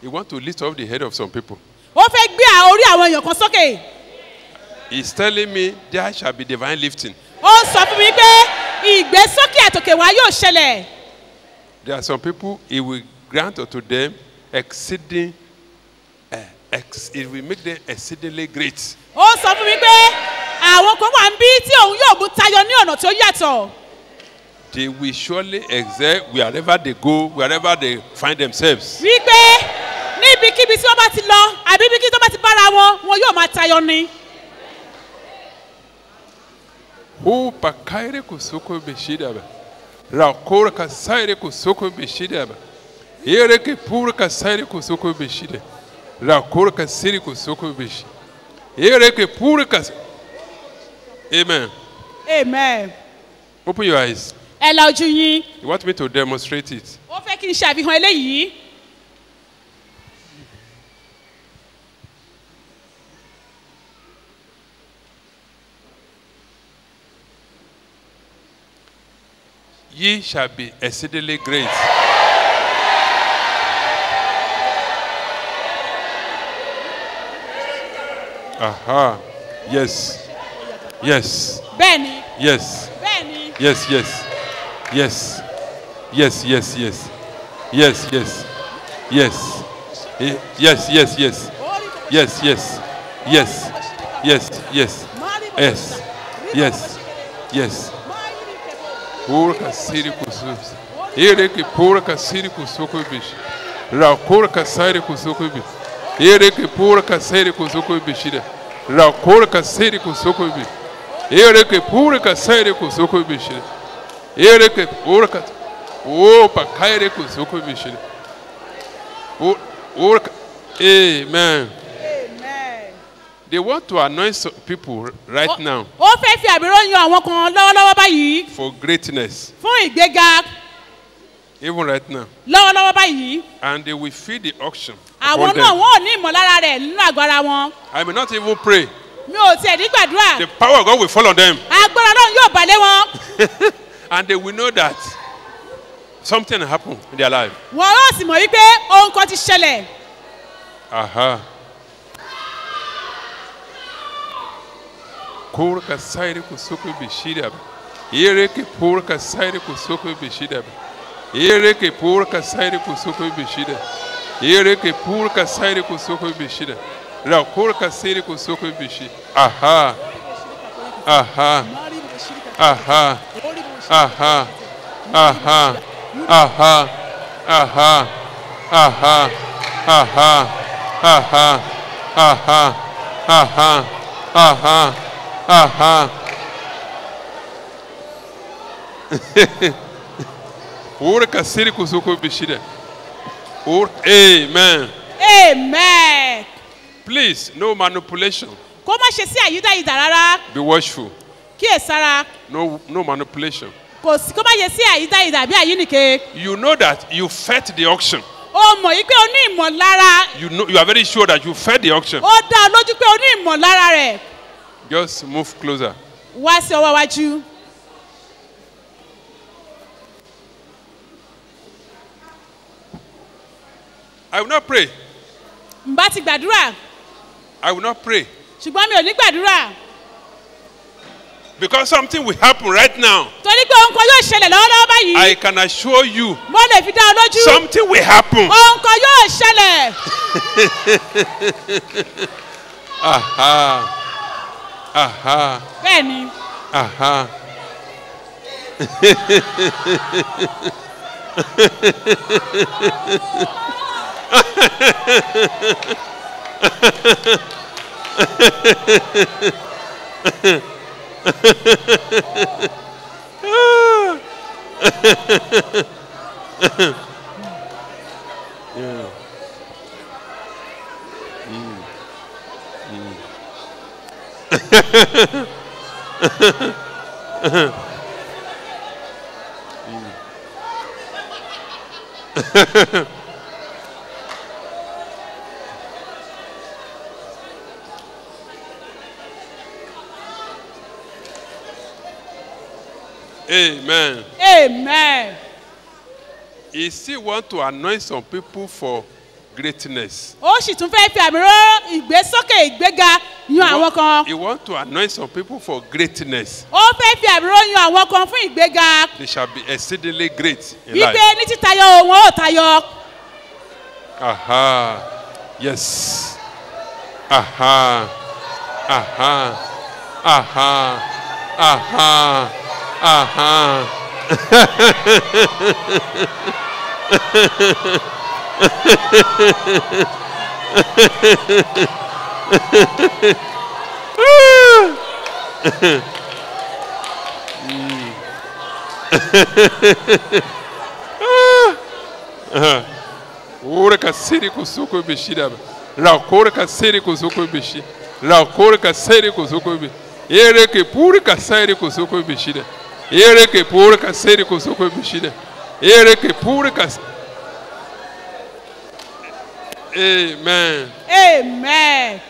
He wants to lift up the head of some people. ó fẹ́ gbé à- orí àwọn èèyàn kan sókè He's telling me there shall be divine lifting. ó sọ fún mi pé ìgbésókè àtòkè wá yóò ṣẹlẹ̀ There are some people, He will grant unto them exceeding, uh, ex, it will make them exceedingly great. ó sọ fún mi pé àwọn kan wà ń bí tí òun yóò mú tayọ ní ọ̀nà tó yàtọ̀ They will surely excel wherever they go, wherever they find themselves. wípé níbikíbi tí wọ́n bá ti lọ àbí ibikíbi tí wọ́n bá ti bára wọn wọn yóò máa tayọ ni. Hu pakaire kusoko beshidaba. Rakora kasaire kusoko beshidaba. Ere ke pura kasaire kusoko beshida. Rakora kasiri kusoko beshi. Ere ke pura kas. Amen. amen. Open your eyes. ẹ la ojú yín You want me to demonstrate it? ó fẹ́ kí n ṣàfihàn eléyìí. Ye shall be exceedingly great. Aha. Yes. Yes. bẹ́ẹ̀ni Yes. bẹ́ẹ̀ni Yes, yes. Yes. Yes, yes, yes. Yes, yes. Yes. Eh, Yes, yes, yes. Yes, yes. Yes. Yes, yes. Yes. Yes. Yes. Pura siri kusus. Ere que pura siri kusuko bish. Ra pura siri kusuko bish. Ere que pura siri kusuko bishida. Ra pura siri kusuko bish. Ere que pura siri kusuko bishida. Ere que pura Opa, kaire kusuko bishida. O ora Amen. They want to anoint some people right now ó fẹ́ fi àmì ròyìn àwọn kan lọ́wọ́lọ́wọ́ báyìí for greatness. fún ìgbéga Even right now. lọ́wọ́lọ́wọ́ báyìí and they will feel the auction. àwọn upon náà them. wọn ò ní ìmọ̀lára rẹ̀ nínú àgọ́ra wọn I may not even pray. mi ò tiẹ̀ ní gbàdúrà The power of God will fall on them. agbára náà yóò balẹ̀ wọn and they will know that something happened in their life. wọn yóò sì mọ̀ wípé ohun kan ti ṣẹlẹ̀ Aha. Kurka sairi kusuku bishida. Ere ke purka sairi kusuku bishida. Ere ke purka sairi kusuku bishida. Ere ke purka sairi kusuku bishida. Ra kurka sairi kusuku bishi. Aha. Aha. Aha. Aha. Aha. Aha. Aha. Aha. Aha. Aha. Aha. Aha. Aha. Aha. Ora kasiri kusuko bishida. Or Amen. amen Please, no manipulation. kó má ṣe sí àyídáyidà rárá Be watchful. kíyèsára No, no manipulation. kò sí kó má ṣe sí àyídáyidà bí àyínìke You know that you fed the auction. ó mọ̀ yí pé o ní ìmọ̀lára You know you are very sure that you fed the auction. ó dá ọ lójú pé o ní ìmọ̀lára rẹ̀ Just move closer. wá sí ọwọ́ wájú I will not pray. n bá ti gbàdúrà I will not pray. ṣùgbọ́n mi ò ní gbàdúrà Because something will happen right now. torí pé ohun kan yóò ṣẹlẹ̀ lọ́wọ́lọ́wọ́ báyìí I can assure you mo lè fi dá ọ lójú something will happen. ohun kan yóò ṣẹlẹ̀ Aha. Aha. bẹ́ẹ̀ ni Aha. Yeah. Mm. Mm. Amen. amen He still want to anoint some people for greatness. ó sì tún fẹ́ fi àmì ró ìgbésókè ìgbéga yan He àwọn want- kan He want to anoint some people for greatness. ó fẹ́ fi àmì ró yan àwọn kan fún ìgbéga They shall be exceedingly great in wípé life. ní títayọ wọn ò tayọ Aha. Yes. Aha. Aha. Aha. Aha. Aha. Ora kasiri kusuko bishida. La kora kasiri kusuko bishi. La kora kasiri kusuko bi. Ere ke puri kasiri kusuko bishida. Ere ke puri kasiri kusuko bishida. Ere ke puri kas. Amen. amen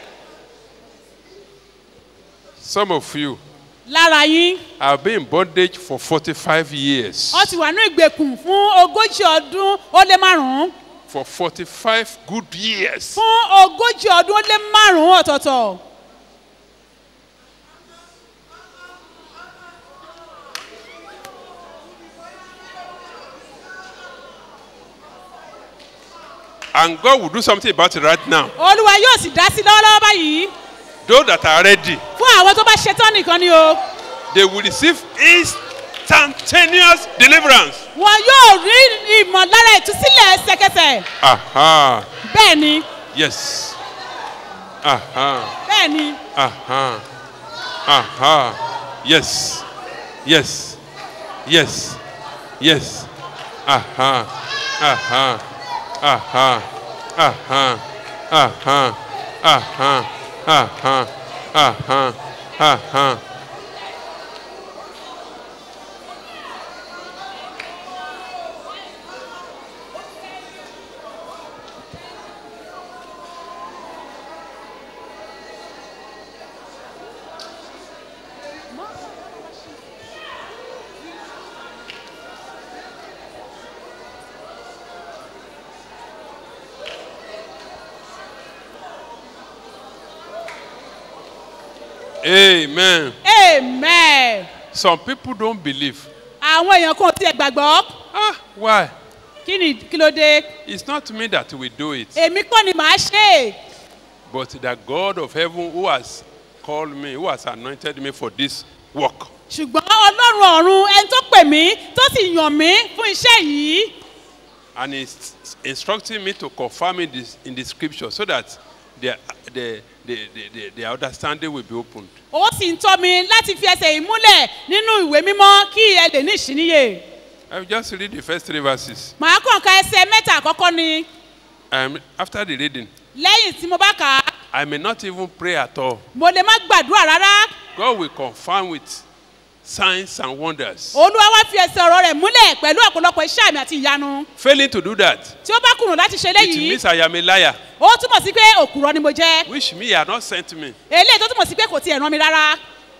Some of you lára yín have been in bondage for 45 years. wọ́n ti wà ní ìgbèkùn fún ogójì ọdún ó lé márùn-ún For 45 good years. fún ogójì ọdún ó lé márùn-ún ọ̀tọ̀ọ̀tọ̀ And God will do something about it right now. olúwa yóò sì dá sí lọ́wọ́lọ́wọ́ báyìí Those that are ready, fún àwọn tó bá ṣetán nìkan ni o they will receive instantaneous deliverance. wọn yóò rí ìmọ̀lára ìtúsílẹ̀ ẹsẹ̀kẹsẹ̀ Aha. bẹ́ẹ̀ ni Yes. Aha. bẹ́ẹ̀ ni Aha. Aha. Yes. Yes. Yes. Yes. Aha. Aha. Aha. Aha. Aha. Aha. Aha. Aha. Aha. Amen. amen Some people don't believe. àwọn èèyàn kan ò tiẹ̀ gbàgbọ́ Ah, why? kí ni kí ló dé It's not me that will do it, èmi kọ́ ni màá ṣe é but the God of heaven who has called me, who has anointed me for this work. ṣùgbọ́n ọlọ́run ọ̀run ẹni tó pè mí tó sì yàn mí fún iṣẹ́ yìí And he's instructing me to confirm in, this, in the scripture so that the, the, the, the, the, the understanding will be opened. ó sì ń tọ́ mi láti fi ẹsẹ̀ yìí múlẹ̀ nínú ìwé mímọ́ kí ẹ lè ní ìṣíníyè I will just read the first three verses. màá kàn ka ẹsẹ̀ mẹ́ta àkọ́kọ́ ni Um, after the reading, lẹ́yìn tí mo bá kà á I may not even pray at all. mo lè má gbàdúrà rárá God will confirm with signs and wonders. olúwa wá fi ẹsẹ̀ ọ̀rọ̀ rẹ̀ múlẹ̀ pẹ̀lú ọ̀pọ̀lọpọ̀ iṣẹ́ àmì àti ìyanu Failing to do that, tí ó bá kùnà láti ṣe it léyìí means I am a liar, ó túmọ̀ sí pé òkúrọ̀ ni mo jẹ́ which me had not sent me. eléyìí tó túmọ̀ sí pé kò tiẹ̀ rán mi rárá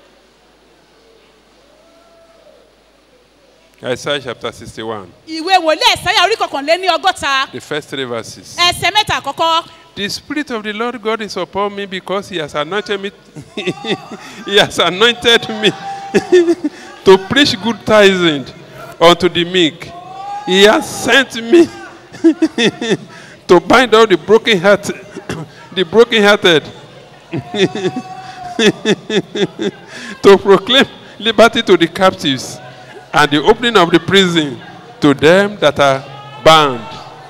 Isaiah chapter 61, ìwé wòlíì ẹ̀sáyà orí kọkànléní ọgọ́ta the first three verses. ẹsẹ̀ mẹ́ta àkọ́kọ́ The Spirit of the Lord God is upon me because He has anointed me. he has anointed me to preach good tidings unto the meek. He has sent me to bind up the broken heart, the brokenhearted, to proclaim liberty to the captives and the opening of the prison to them that are bound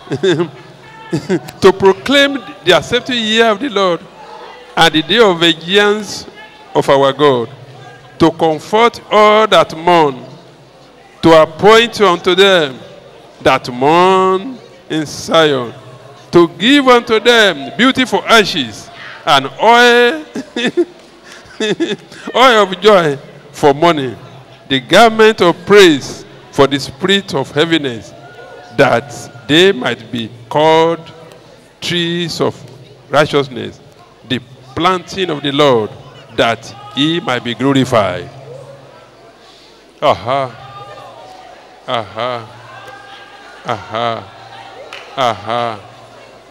to proclaim the accepted year of the Lord and the day of vengeance of our God, to comfort all that mourn, to appoint unto them that mourn in Zion, to give unto them beautiful ashes and oil, oil of joy for mourning, the garment of praise for the spirit of heaviness, that they might be called trees of righteousness, the planting of the Lord, that he might be glorified. Aha. Aha. Aha. Aha.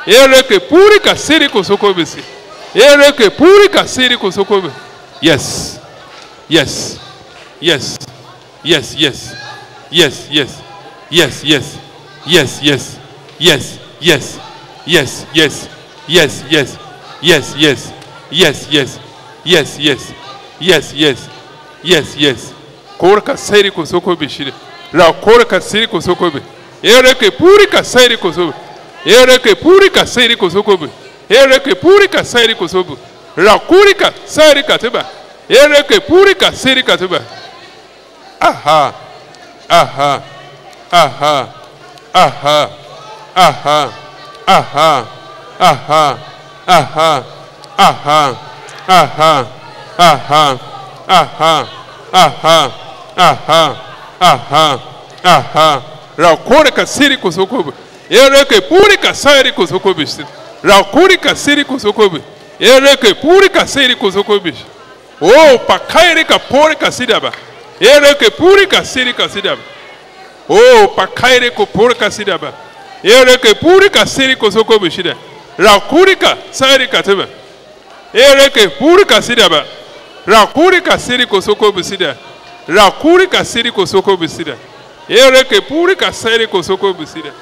Ereke purika siri kosoko bisi. Ereke purika siri kosoko bisi. Yes. Yes. Yes. Yes, yes. Yes, yes. Yes, yes. Yes, yes. Yes, yes. Yes, yes. Yes, yes. Yes, yes. Yes, yes. Yes, yes. Yes, yes. Yes, yes. Korka siri kosoko bishire. Ra korka siri kosoko bi. Ereke purika siri kosoko. Ereke purika siri kosoko bi. Ereke purika siri kosoko. Ra kurika siri katiba. Ereke purika siri katiba. Aha. Aha. Aha. Aha. Aha. Aha. Aha. Aha. Aha. Aha. Aha. Aha. Aha. Aha. Aha. Aha. Rakurika siri kusukubi. Ereke purika siri kusukubi. Rakurika siri kusukubi. Ereke purika siri kusukubi. Oh, pakairika purika sidaba. Ereke purika siri kasidaba. Oh, pakairika purika sidaba. Ereke purika siri kusukubi shida. Rakurika siri katiba. Ereke purika sidaba. Rakurika siri kusukubi sida. Rakurika siri kusukubi sida. Ereke purika siri kusukubi sida.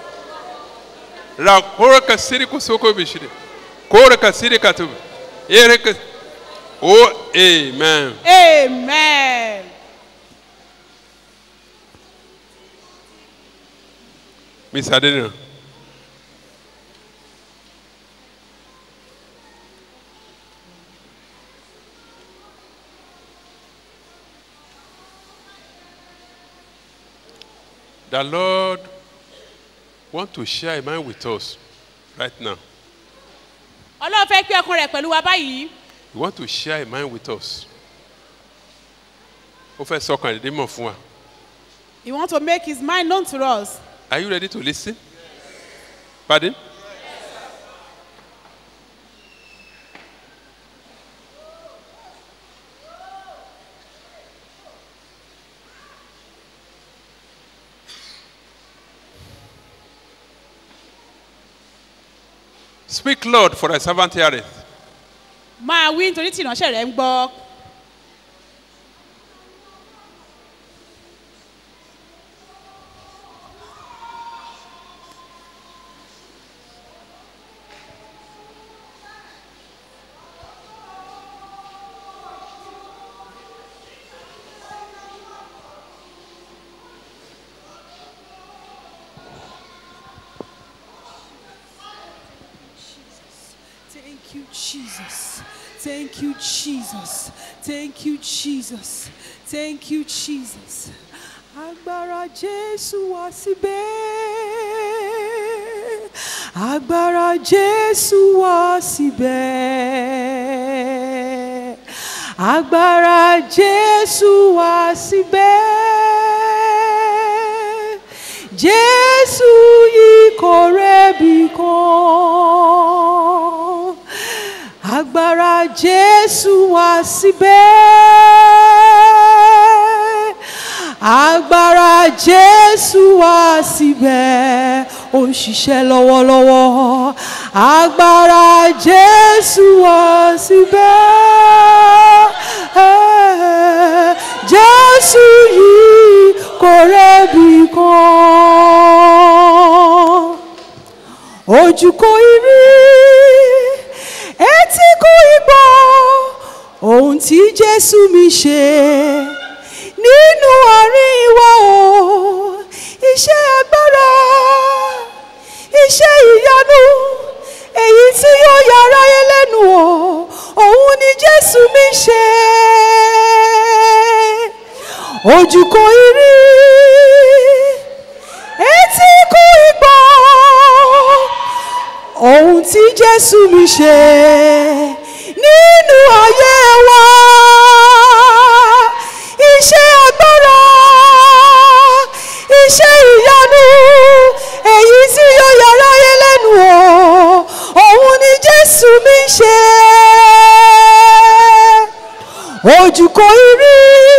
Rakurika siri kusukubi sida. Korika siri katiba. Ereke Oh, amen. amen. Miss Adena. The Lord want to share a mind with us right now. ọlọ́run fẹ́ pé ọkùnrin rẹ̀ pẹ̀lú wa báyìí. He want to share a mind with us. Ó fẹ́ sọkàn dédé mọ̀ fún wa. he want to make his mind known to us. Are you ready to listen? Pardon? Speak, Lord, for thy servant heareth. máa wí nítorí tí ìránṣẹ́ rẹ̀ ń gbọ́. Thank you, Jesus. Thank you, Jesus. Thank you, Jesus. Thank you, Jesus. Agbára Jésù wá síbẹ̀. Agbára Jésù wá síbẹ̀. Agbára Jésù wá síbẹ̀. Jésù yìí kò rẹ́bi kan. Agbára Jésù wá síbẹ̀. Agbára Jésù wá síbẹ̀. Ó ń ṣiṣẹ́ lọ́wọ́lọ́wọ́. Agbára Jésù wá síbẹ̀. Jésù yìí kò rẹ́bi kan ojú kò ì rí etí kò ì gbọ́ ohun tí jésù mi ṣe nínú àárín wa o iṣẹ́ agbára iṣẹ́ ìyanu èyí tí yóò yára yé lẹ́nu o òun ni jésù mi ṣe ojú kò ì rí etí kò ì gbọ́ ohun tí jésù mi ṣe nínú ayé wa iṣẹ́ agbára iṣẹ́ ìyanu èyí tí yóò yára yé lẹ́nu o òun ni jésù mi ṣe ojú kò ì rí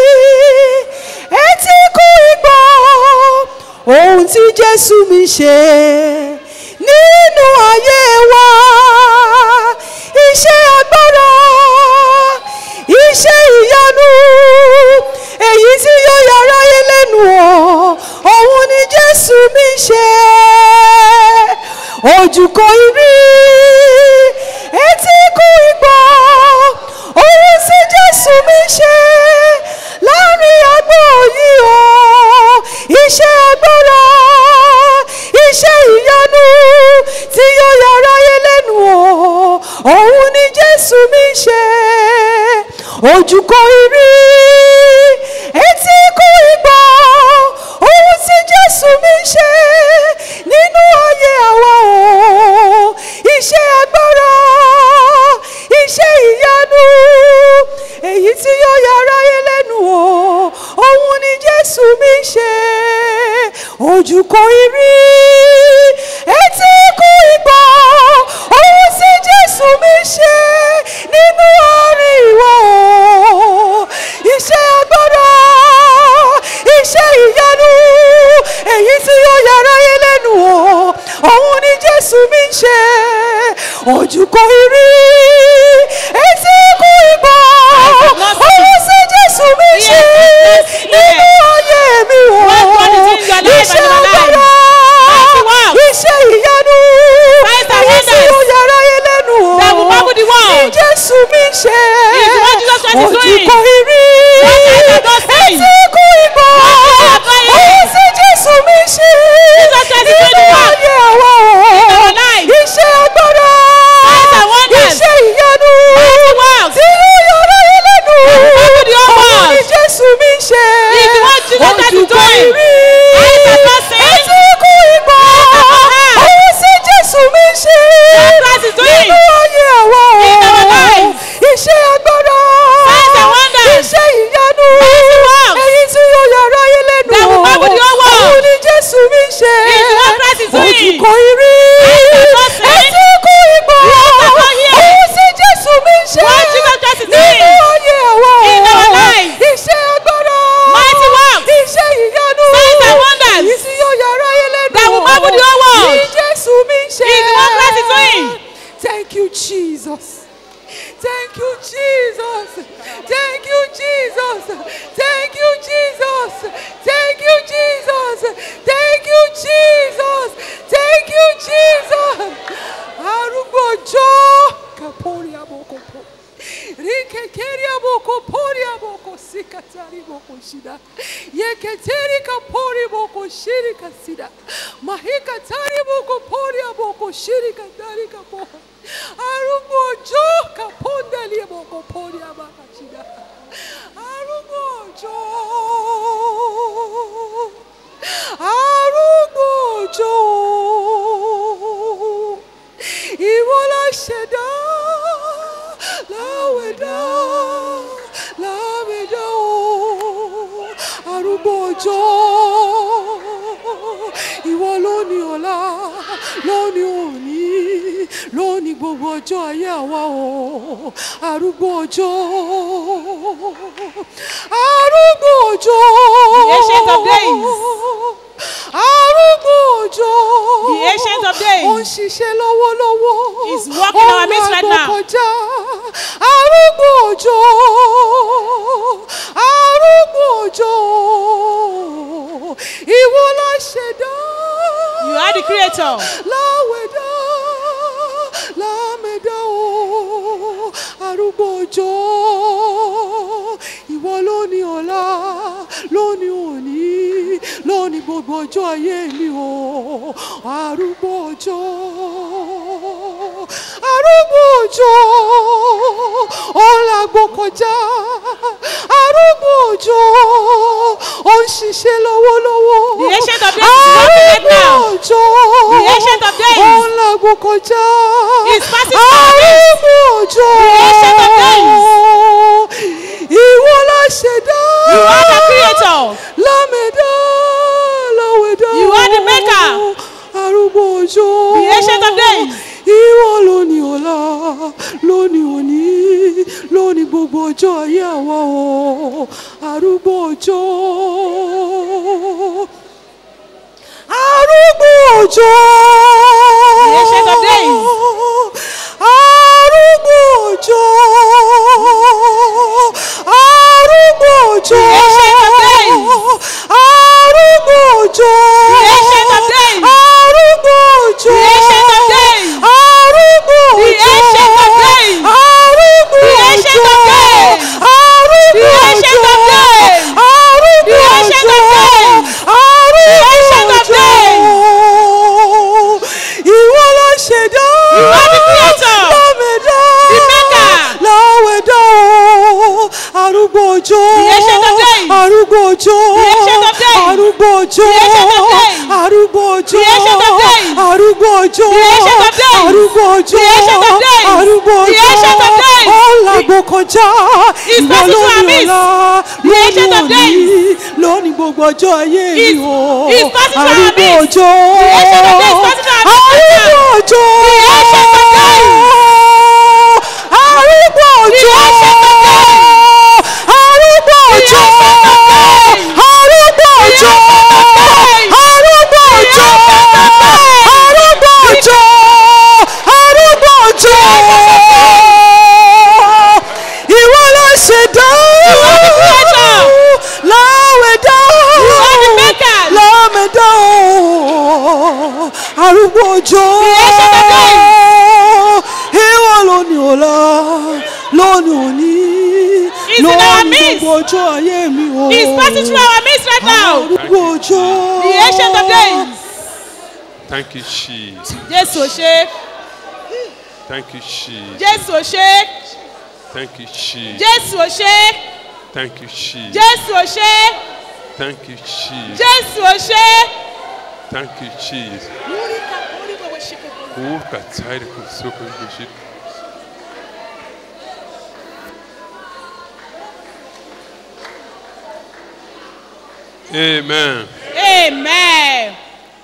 etí kò ì gbọ́ ohun tí jésù mi ṣe nínú ayé ojú kò ì rí etí kò ì gbọ́ ohun tí jésù mi ṣe láàrin àgbo yìí o iṣẹ́ agbára iṣẹ́ ìyanu tí yóò yára yé lẹ́nu o òun ni jésù mi ṣe ojú kò ì rí etí kò ì gbọ́ ohun tí jésù mi ṣe nínú ayé àwa o iṣẹ́ agbára iṣẹ́ ìyanu èyí tí yóò yára yé lẹ́nu o òun ni jésù mi ṣe ojú kò ì rí etí kò ì gbọ́ ohun tí jésù mi ṣe nínú àárín ìwọ o iṣẹ́ agbára iṣẹ́ ìyanu èyí tí yóò yára yé lẹ́nu o òun ni jésù mi ṣe ojú kò ì rí etí kò ì gbọ́ ohun tí jésù mi ṣe nínú ayé mi o iṣẹ́ agbára iṣẹ́ ìyanu èyí tí yóò yára yé lẹ́nu o ní jésù mi ṣe ojú kò ì rí etí kò ì gbọ́ ohun tí jésù mi ṣe nínú ayé àwa o iṣẹ́ agbára iṣẹ́ ìyanu tí yóò yára yé lẹ́nu òun ni jésù mi ṣe ojú kò ì rí etí kò ì gbọ́ ohun tí jésù mi ṣe nínú ayé àwa o iṣẹ́ agbára iṣẹ́ ìyanu èyí tí yóò yára yé lẹ́nu òun ni jésù mi ṣe ojú kò ì rí etí kò ì gbọ́ ohun tí jésù mi ṣe nínú ayé àwa o iṣẹ́ agbára iṣẹ́ ìyanu èyí tí yóò yára yé lẹ́nu òun ni jésù mi ṣe. Thank you, Jesus. Thank you, Jesus. Thank you, Jesus. Thank you, Jesus. Thank you, Jesus. Thank you, Jesus. Thank you, Jesus. Arúgbó ọjọ́ kapori abokopo. Rikekeri abokopori aboko sikatari boko shida. Yeketeri kapori boko shiri kasida. Mahikatari boko pori aboko shiri katari kapo. Arúgbó ọjọ́ kapondali aboko pori abaka shida. Arúgbó ọjọ́. Arúgbó ọjọ́. Ìwọ la ṣẹ̀dá láwẹ̀dá láwẹ̀dá o. Arúgbó ọjọ́. Ìwọ ló ní ọ̀la lóní òní lóní gbogbo ọjọ́ ayé àwa o. Arúgbó ọjọ́. Arúgbó ọjọ́. The ancient of days. Arúgbó ọjọ́. The ancient of days. Ó ń ṣiṣẹ́ lọ́wọ́lọ́wọ́. Is walking our midst right now. Ó ń kọjá. Arúgbó ọjọ́. Arúgbó ọjọ́. Ìwọ la ṣẹ̀dá. You are the creator. Láwẹ̀dá. Lámẹ̀dá o. Arúgbó ọjọ́. Ìwọ ló ní ọ̀la, ló ní òní, ló ní gbogbo ọjọ́ ayé mi o. Arúgbó ọjọ́. Arúgbó ọjọ́. Ó làgbó kọjá. Arúgbó ọjọ́. Ó ń ṣiṣẹ́ lọ́wọ́lọ́wọ́. The ancient of days is working right now. Arúgbó ọjọ́. The ancient of days. Ó ń làgbó kọjá. Is passing through our midst. Arúgbó ọjọ́. The ancient of days. Ìwọ la ṣẹ̀dá. You are the creator. Lámẹ̀dá, láwẹ̀dá. You are the maker. Arúgbó ọjọ́. The ancient of days. Ìwọ ló ní ọ̀la, ló ní òní, ló ní gbogbo ọjọ́ ayé àwa o. Arúgbó ọjọ́. Arúgbó ọjọ́. The ancient of days. Arúgbó ọjọ́. Arúgbó ọjọ́. The ancient of days. Arúgbó ọjọ́. The ancient of days. Arúgbó ọjọ́. The ancient of days. creator. láwẹ̀dá The maker. láwẹ̀dá o arúgbó òjò The ancient of days. arúgbó òjò The ancient of days. arúgbó òjò The ancient of days. arúgbó òjò The ancient of days. arúgbó òjò The ancient of days. arúgbó òjò The ancient of days. arúgbó The òjò ancient of days. ọ̀làgbò kọjá His ìwọ mercy to lónìí our midst. ọ̀la The lónìí ancient of òní days. lónìí gbogbo ọjọ́ ayé His- mi o his mercy to our arúgbó midst. òjò The ancient of days, mercy to our midst. arúgbó òjò The ancient of days. arúgbó òjò ancient of days. arúgbó òjò ancient of days. arúgbó òjò days. arúgbó òjò arúgbó òjò arúgbó òjò ìwọ ló ṣẹ̀dá creator. láwẹ̀dá are the maker. láwẹ̀dá arúgbó òjò ancient of days. ìwọ lónìí ọ̀la lónìí òní He's in our lónìí midst. gbogbo ọjọ́ ayé mi o He's passing through our midst right now. arúgbó òjò The ancient of days. Thank you, Jesus. Jésù ò ṣe. Thank you, Jesus. Jésù ò ṣe. Thank you, Jesus. Jésù ò ṣe. Thank you, Jesus. Jésù ò ṣe. Thank you, Jesus. Jésù ò ṣe. Thank you, Jesus. Urka tsari kusoko bishit. Amen. Amen.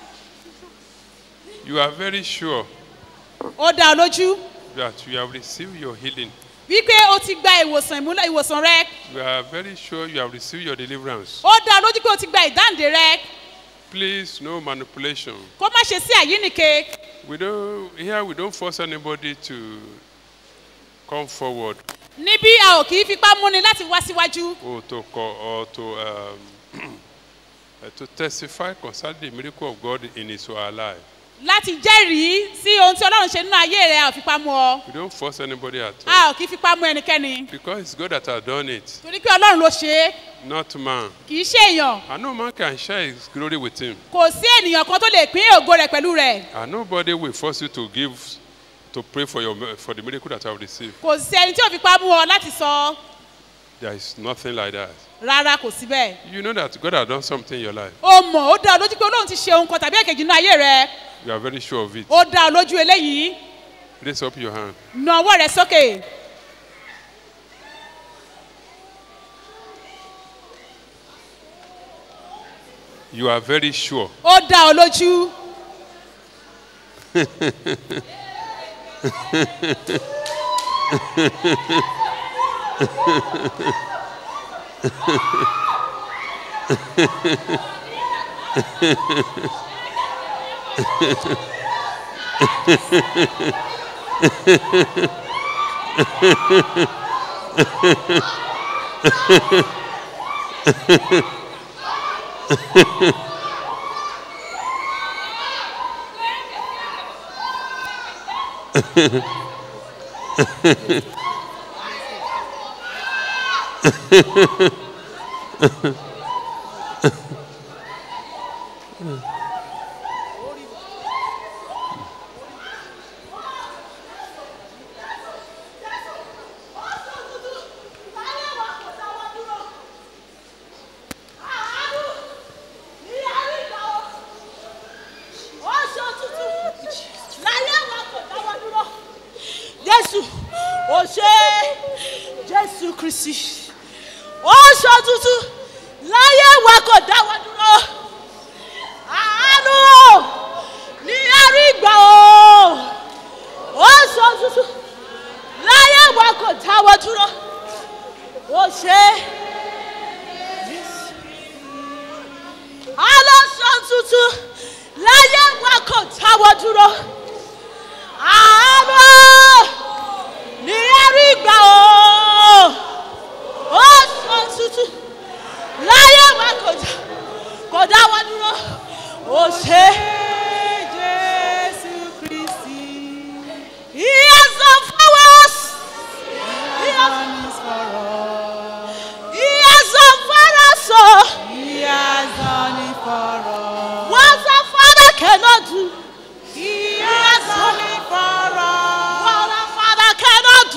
You are very sure Ó dá ọ lójú that you have received your healing. wípé o ti gba ìwòsàn ìmúlẹ̀ ìwòsàn rẹ. You are very sure you have received your deliverance. Ó dá ọ lójú pé o ti gba ìdáǹdè rẹ. Please, no manipulation. Kó má ṣe sí àyínnìke. We don't here we don't force anybody to come forward Níbí a ò kì í fipá múni láti wá síwájú. or to co- or to um, uh, to testify concerning the miracle of God in His our life. Láti jẹ́rìí sí ohun tí Ọlọ́run ṣe nínú ayé rẹ a ò fipá mú ọ. We don't force anybody at all A ò kì í fipá mú ẹnikẹ́ni. because it's God that has done it, Torí pé Ọlọ́run ló ṣe é. not man. Kì í ṣe èèyàn. And no man can share His glory with Him, Kò sí ènìyàn kan tó lè pín ògo rẹ̀ pẹ̀lú rẹ̀. and nobody will force you to give to pray for your for the miracle that I have received. Kò sí ẹni tí ò fipá mú ọ láti sọ There is nothing like that. rárá kò sí bẹ́ẹ̀. You know that God has done something in your life. O mọ̀ ó dá ọ lójú pé Ọlọ́run ti ṣe ohun kan tàbí èkejì nínú ayé rẹ. You are very sure of it. Ó dá ọ lójú eléyìí. Raise up your hand. Na ọwọ́ rẹ sókè. You are very sure. Ó dá ọ lójú. jésù ó ṣe jésù kristi ó ṣọ tuntun láyé wa kò dáwọ́ dúró àánú ní àrígbà o ó ṣọ tuntun láyé wa kò dáwọ́ dúró ó ṣe alọ́sọ tuntun láyé wa kò dáwọ́ dúró àánú ní àrígbà o ó sọ tuntun láyé wa kò dá kò dáwọ́ dúró ó ṣe Jésù Kristi. he has done for us he has, he has done for us o He has done it for us. what our father cannot do He has done it for us.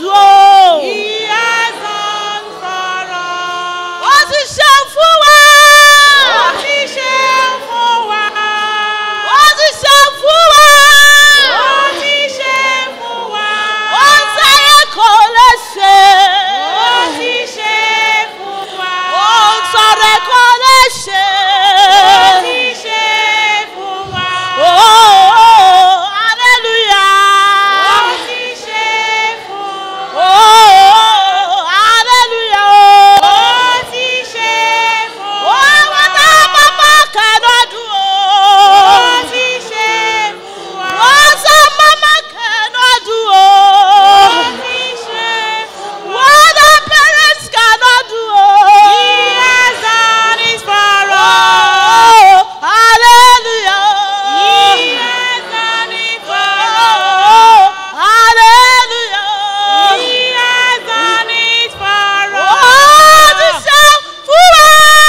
o. He has done for us. Ó ti ṣe fún wa. Ó ti ṣe fún wa. Ó ti ṣe fún wa. Ó ti ṣe fún wa. Ó ń sáyé kò lè ṣe. Ó ti ṣe fún wa. Ó ń sọ̀rọ̀ kò lè ṣe. Ó ti ṣe fún wa. Oh, hallelujah. Ó ti ṣe fún wa. Oh, hallelujah. Ó ti ṣe fún wa. Oh, what a mama cannot do. Ó ti ṣe fún wa. What a mama cannot do. Ó ti ṣe fún wa. What a parents cannot do. He has done it for us. Oh, hallelujah. He has done it for Oh, us. hallelujah. He has done it for Oh, us. ti ṣe fún wa.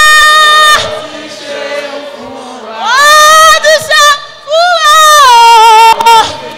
Oh, ti ṣe fún wa.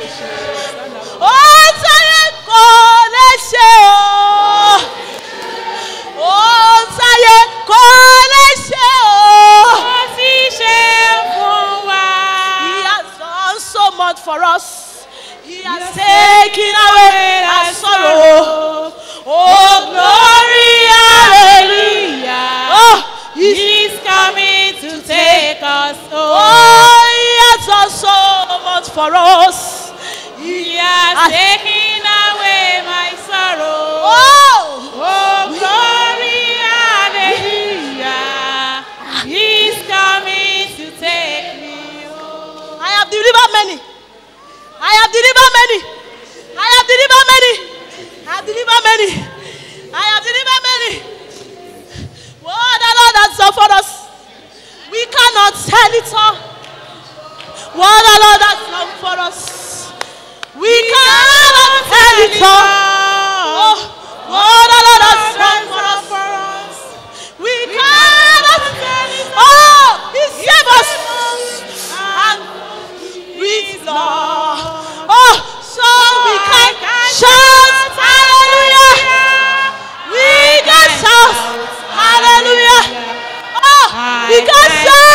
Oh, táyé kò lè ṣe o. Oh, táyé kò lè ṣe o. Ó ti ṣe fún wa. He has done so much for us. He has taken away our sorrow. Oh, glory, hallelujah. Oh, he's, He's coming to take us home. oh, he has done so much for us. He has Ah. taken away my sorrow. Oh, Oh, glory, hallelujah. He's coming to take me home. I have delivered many. I have delivered many. I have delivered many. I have delivered many. I have delivered many. What the Lord has done for us. We cannot tell it all. What the Lord has done for us. We cannot tell it all. Oh, what the Lord has done for us. We cannot tell it all. Oh, He saved us. And with love. Oh, so we can shout hallelujah. We can shout hallelujah. Oh, we can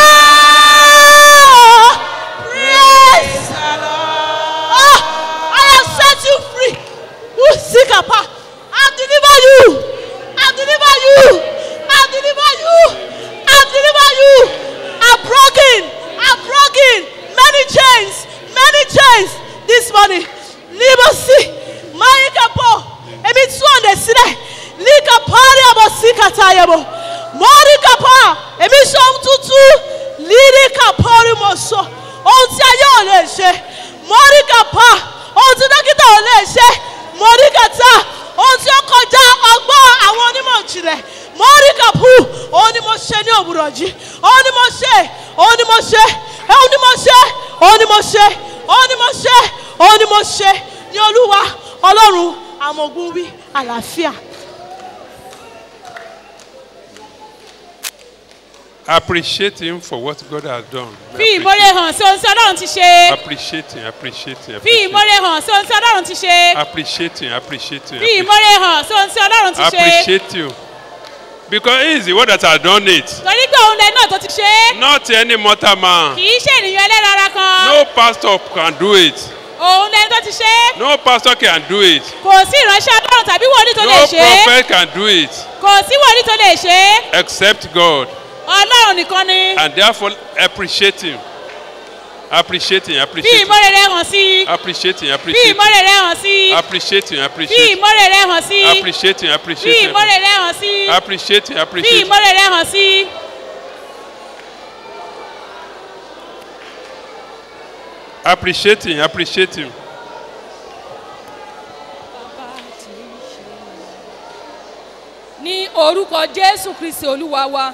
shout praise. Oh, I have set you free. Who sick apart? I've delivered you. I've delivered you. I've delivered you. I've delivered you. I've broken. I've broken many chains. Many chains this morning. Libosi. Maikapo. Emi tún ọ̀nà sílẹ̀. Líka parí àbọ̀ sí kàtà àyẹ̀bọ̀. Mọ́ríkà pa. Èmi sọ ohun tuntun. Líríkà parí mo sọ. Ohun tí ayé ò lè ṣe. Mọ́ríkà pa. Ohun tí dókítà ò lè ṣe. Mọ́ríkà ta. Ohun tí ó kọjá ọgbọ́n àwọn onímọ̀ ìjìnlẹ̀. Mọ́ríkà pu. Òun ni mo ṣe ní òwúrọ̀ jí. Òun ni mo ṣe. Òun ni mo ṣe. Òun ni mo ṣe. Òun ni mo ṣe. Òun ni mo ṣe. Òun ni mo ṣe. Ní Olúwa Ọlọ́run àmọ̀gún wí àlàáfíà. Appreciate him for what God has done. Fi ìmọ̀re hàn sí ohun tí Ọlọ́run ti ṣe. Appreciate him, appreciate him, Fi appreciate him. ìmọ̀re hàn sí ohun tí Ọlọ́run ti ṣe. Appreciate him, appreciate him. Fi ìmọ̀re hàn sí ohun tí Ọlọ́run ti ṣe. Appreciate you. Because he is the one that has done it. Torí pé òun lẹ́nu náà tó ti ṣe é. Not any mortal man. Kì í ṣe ènìyàn ẹlẹ́rara kan. No pastor can do it. Òun lẹ́nu tó ti ṣe é. No pastor can do it. Kò sí ìránṣẹ́ Ọlọ́run tàbí wòlíì tó lè No ṣe é. prophet can do it Kò sí wòlíì tó lè ṣe é. except God. Ọlọ́run nìkan ni. And therefore, appreciate him. Appreciate him, Fi appreciate him. ìmọ̀re rẹ hàn sí. Appreciate him, Fi appreciate him. ìmọ̀re rẹ hàn sí. Appreciate him, Fi appreciate him. ìmọ̀re rẹ hàn sí. Appreciate him, Fi appreciate him. ìmọ̀re rẹ hàn sí. Appreciate him, Fi appreciate him. ìmọ̀re rẹ hàn sí. Appreciate him, appreciate him. ní orúkọ jésù kristi olúwa wa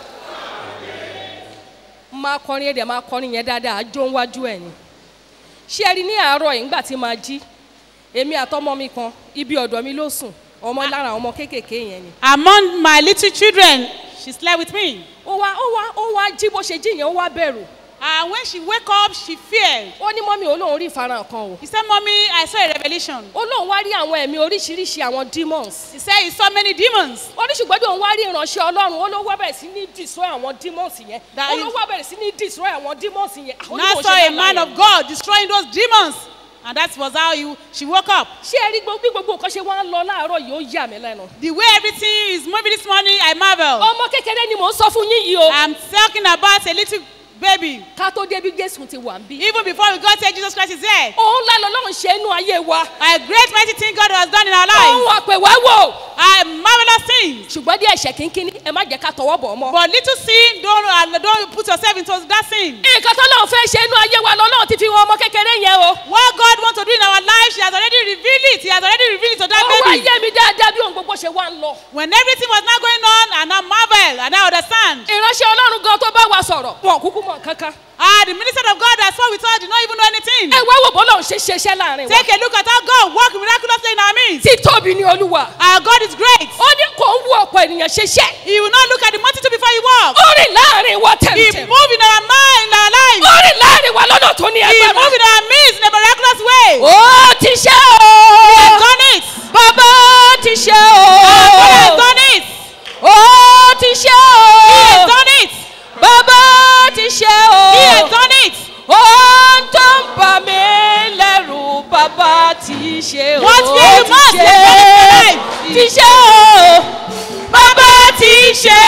máa kọrin ẹ̀dẹ̀ máa kọrin yẹn dáadáa jó ń wájú ẹ̀ ni ṣé ẹ rí ní àárọ̀ yìí nígbà tí máa jí èmi àtọmọ mi kan ibi ọ̀dọ̀ mi ló sùn ọmọ lára àwọn ọmọ kéékèèké yẹn ni Among my little children, she slept with me. ó wá ó wá ó wá jí bó ṣe jí yẹn ó wá bẹ̀rù And when she wake up, she feared. ó ní mọ́mí olóhùn rí ìfarahàn kan o He said, Mommy, I saw a revelation. olóhùn wá rí àwọn ẹ̀mí oríṣiríṣi àwọn demons He said he saw many demons. ó ní ṣùgbọ́n bí òun wá rí ìránṣẹ́ ọlọ́run ó ló wá bẹ̀rẹ̀ sí ní destroy àwọn demons yẹn That ó is- ló wá bẹ̀rẹ̀ sí ní destroy àwọn demons yẹn àwọn Now onímọ̀ saw ṣe a bá man láyé. of God destroying those demons. And that was how he, she woke up. ṣé ẹ rí gbogbo bí gbogbo nǹkan ṣe wá ń lọ láàárọ̀ yìí ó yà mí lẹ́nu. The way everything is moving this morning, I marvel. ọmọ kékeré ni mò ń sọ fún yín yìí o. I'm talking about a little baby. ká tó débi jésù ti wà ń bí. Even before we got here, Jesus Christ is there. òun ńlá lọ́lọ́run ṣe inú ayé wa. A great mighty thing God has done in our òun lives. àpè wá wò. A marvelous thing. ṣùgbọ́n díẹ̀ ẹ̀ṣẹ̀ kínkínní ẹ má jẹ́ ká tọwọ́ bọ̀ ọ́ mọ́. But little sin, don't, uh, don't put yourself into that sin. nǹkan tó lọ́run fẹ́ ṣe inú ayé wa lọ́lọ́run ti fi wọn ọmọ kékeré yẹn o. What God wants to do in our lives, He has already revealed it. He has already revealed it to that ó wá baby. yé mi dáadáa bí ohun gbogbo ṣe wá ń lọ. When everything was not going on, and I marvel, and I understand. ìránṣẹ́ ọlọ́run gan tó bá wa sọ̀rọ̀ wọn ò kúkú mọ̀ kankan. Ah, the minister of God that spoke with us did not even know anything. ẹ wá wò bó lọ́run ṣe ṣeṣẹ́ láàrin wa. Take a look at how God worked miraculously in our midst. títóbi ni olúwa. Our God is great. ó ní kò ń wo ọ̀pọ̀ ènìyàn ṣeṣẹ́. He will not look at the multitude before He walks. ó rìn láàrin wa He tẹ̀mtẹ̀m. moved in our mind, in our lives. ó rìn láàrin wa lọ́nà tó ní He agbára. moved in our midst in a miraculous way. ó ti ṣe He has o. done it. bàbá ti ṣe Our God has o. done it. ó ti ṣe He has o. done it. bàbá ti ṣe He has o. done it. ohun tó ń bà mí lẹ́rù bàbá ti ṣe o. What fear you ti must, ṣe let God be alive. ti ṣe o. bàbá ti ṣe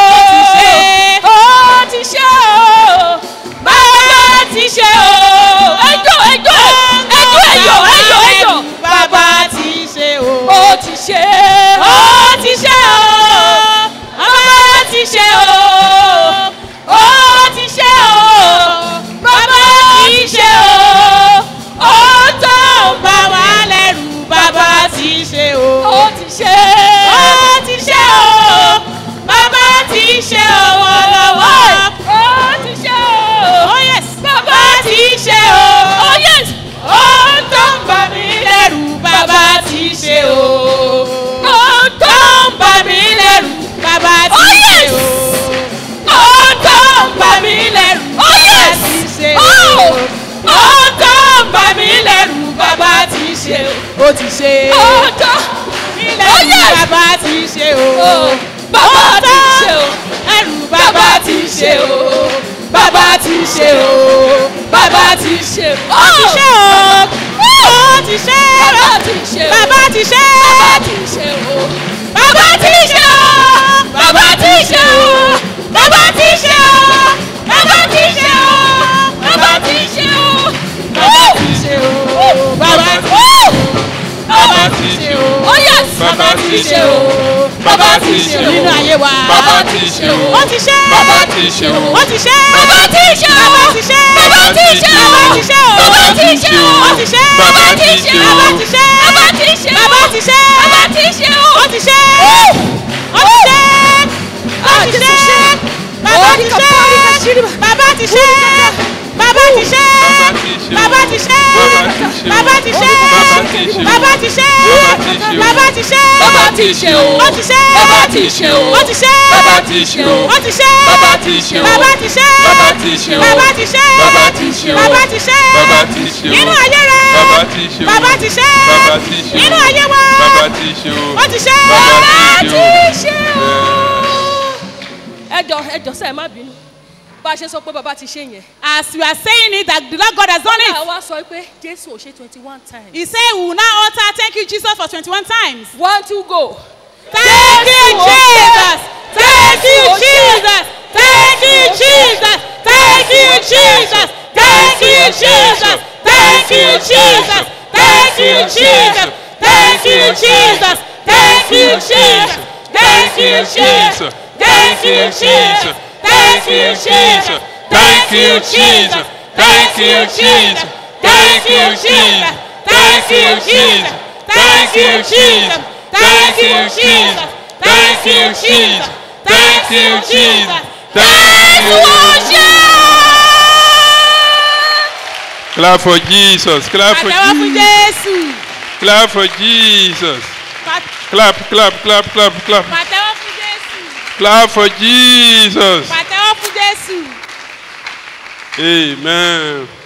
o. ó ti ṣe o. bàbá ti ṣe o. ẹjọ́ ẹjọ́ ẹjọ́ ẹjọ́ ẹjọ́ ẹjọ́. Bàbá ti ṣe o. ó ti ṣe ó ti ṣe o. bàbá ti ṣe o. ó ti ṣe o. bàbá ti ṣe o. ó tó ń bà wá lẹ́rù Bàbá ti ṣe o. ó ti ṣe ó ti ṣe o. bàbá ti ṣe owó lọ́wọ́. ó ti ṣe o. Oh yes. bàbá ti ṣe o. oh yes. ó tó ń bà mí lẹ́rù bàbá ti ṣe o. ó tó ń bà mí lẹ́rù Bàbá oh ti ṣe yes. o. ó tó ń bà mí lẹ́rù oh yes. ti ṣe o. Oh. ó tó ń bà mí lẹ́rù bàbá ti ṣe o. Ó ti ṣe. ó tó Ilẹ̀ Oh, yes. bàbá ti ṣe o. Oh, bàbá ti ṣe o. Ẹrù bàbá ti ṣe o. bàbá ti ṣe o. bàbá ti ṣe o. Ó ti ṣe o. Ó ti ṣe. bàbá ti ṣe o. Bàbá ti ṣe. bàbá ti ṣe o. bàbá ti ṣe o. bàbá ti ṣe o. bàbá ti ṣe o. bàbá ti ṣe o. bàbá ti ṣe o. Bàbá ti ṣe o. Bàbá ti Bàbá ti ṣe o. Oh yes. Bàbá ti ṣe o. Bàbá ti ṣe o. nínú ayé wa. Bàbá ti ṣe o. Ó ti ṣe. Bàbá ti ṣe o. Ó ti ṣe. Bàbá ti ṣe o. Bàbá ti ṣe. Bàbá ti ṣe o. Bàbá ti ṣe o. Bàbá ti ṣe o. Ó ti ṣe. Bàbá ti ṣe o. Bàbá ti ṣe. Bàbá ti ṣe o. Bàbá ti ṣe. Bàbá ti ṣe o. Ó ti ṣe. Ó ti ṣe. Ó ti ṣe. Bàbá ti ṣe. Bàbá ti ṣe. Bàbá ti ṣe. Bàbá ti ṣe. Bàbá ti ṣe. Bàbá ti ṣe. Bàbá ti ṣe. Bàbá ti ṣe o. Ó ti ṣe. Bàbá ti ṣe o. Ó ti ṣe. Bàbá ti ṣe o. Ó ti ṣe. Bàbá ti ṣe o. Bàbá ti ṣe. Bàbá ti ṣe o. Bàbá ti ṣe. Bàbá ti ṣe o. Bàbá ti ṣe. Bàbá ti ṣe o. Nínú ayé rẹ̀. Bàbá ti ṣe o. Bàbá ti ṣe. Bàbá ti ṣe o. Nínú ayé wa. Bàbá ti ṣe o. Ó ti ṣe. Bàbá ti ṣe o. ṣe o. ẹjọ ẹjọ sẹ ẹ má bínú bá a ṣe sọ pé bàbá ti ṣe yẹn. As we are saying it, that the Lord God has done it. àwa sọ pé jésù ò ṣe twenty one times. He said, We will now utter, Thank you, Jesus, for 21 times. one two go. Thank you, Jésù, Jesus. Thank you, Jésù, Jesus. Thank you, Jesus. Thank you, Jesus. Thank you, Jesus. Thank you, Jesus. Thank you, Jesus. Thank you, Jesus. Thank you, Jesus. Thank you, Jesus. Thank you, Jesus. Thank you, Jesus. Thank you, Jesus. Thank you, Jesus. Thank you, Jesus. Thank you, Jesus. Thank you, Jesus. Thank you, Jesus. Thank you, Jesus. Thank you, Jesus. Thank you. Clap for Jesus. Clap for Àtẹ̀wọ́ fún Jesus. Jésù. Clap for Jesus. Pa- Clap, clap, clap, clap, clap. Pàtẹ́wọ́ fún Jésù. Clap for Jesus. Pàtẹ́wọ́ fún Jésù. Amen.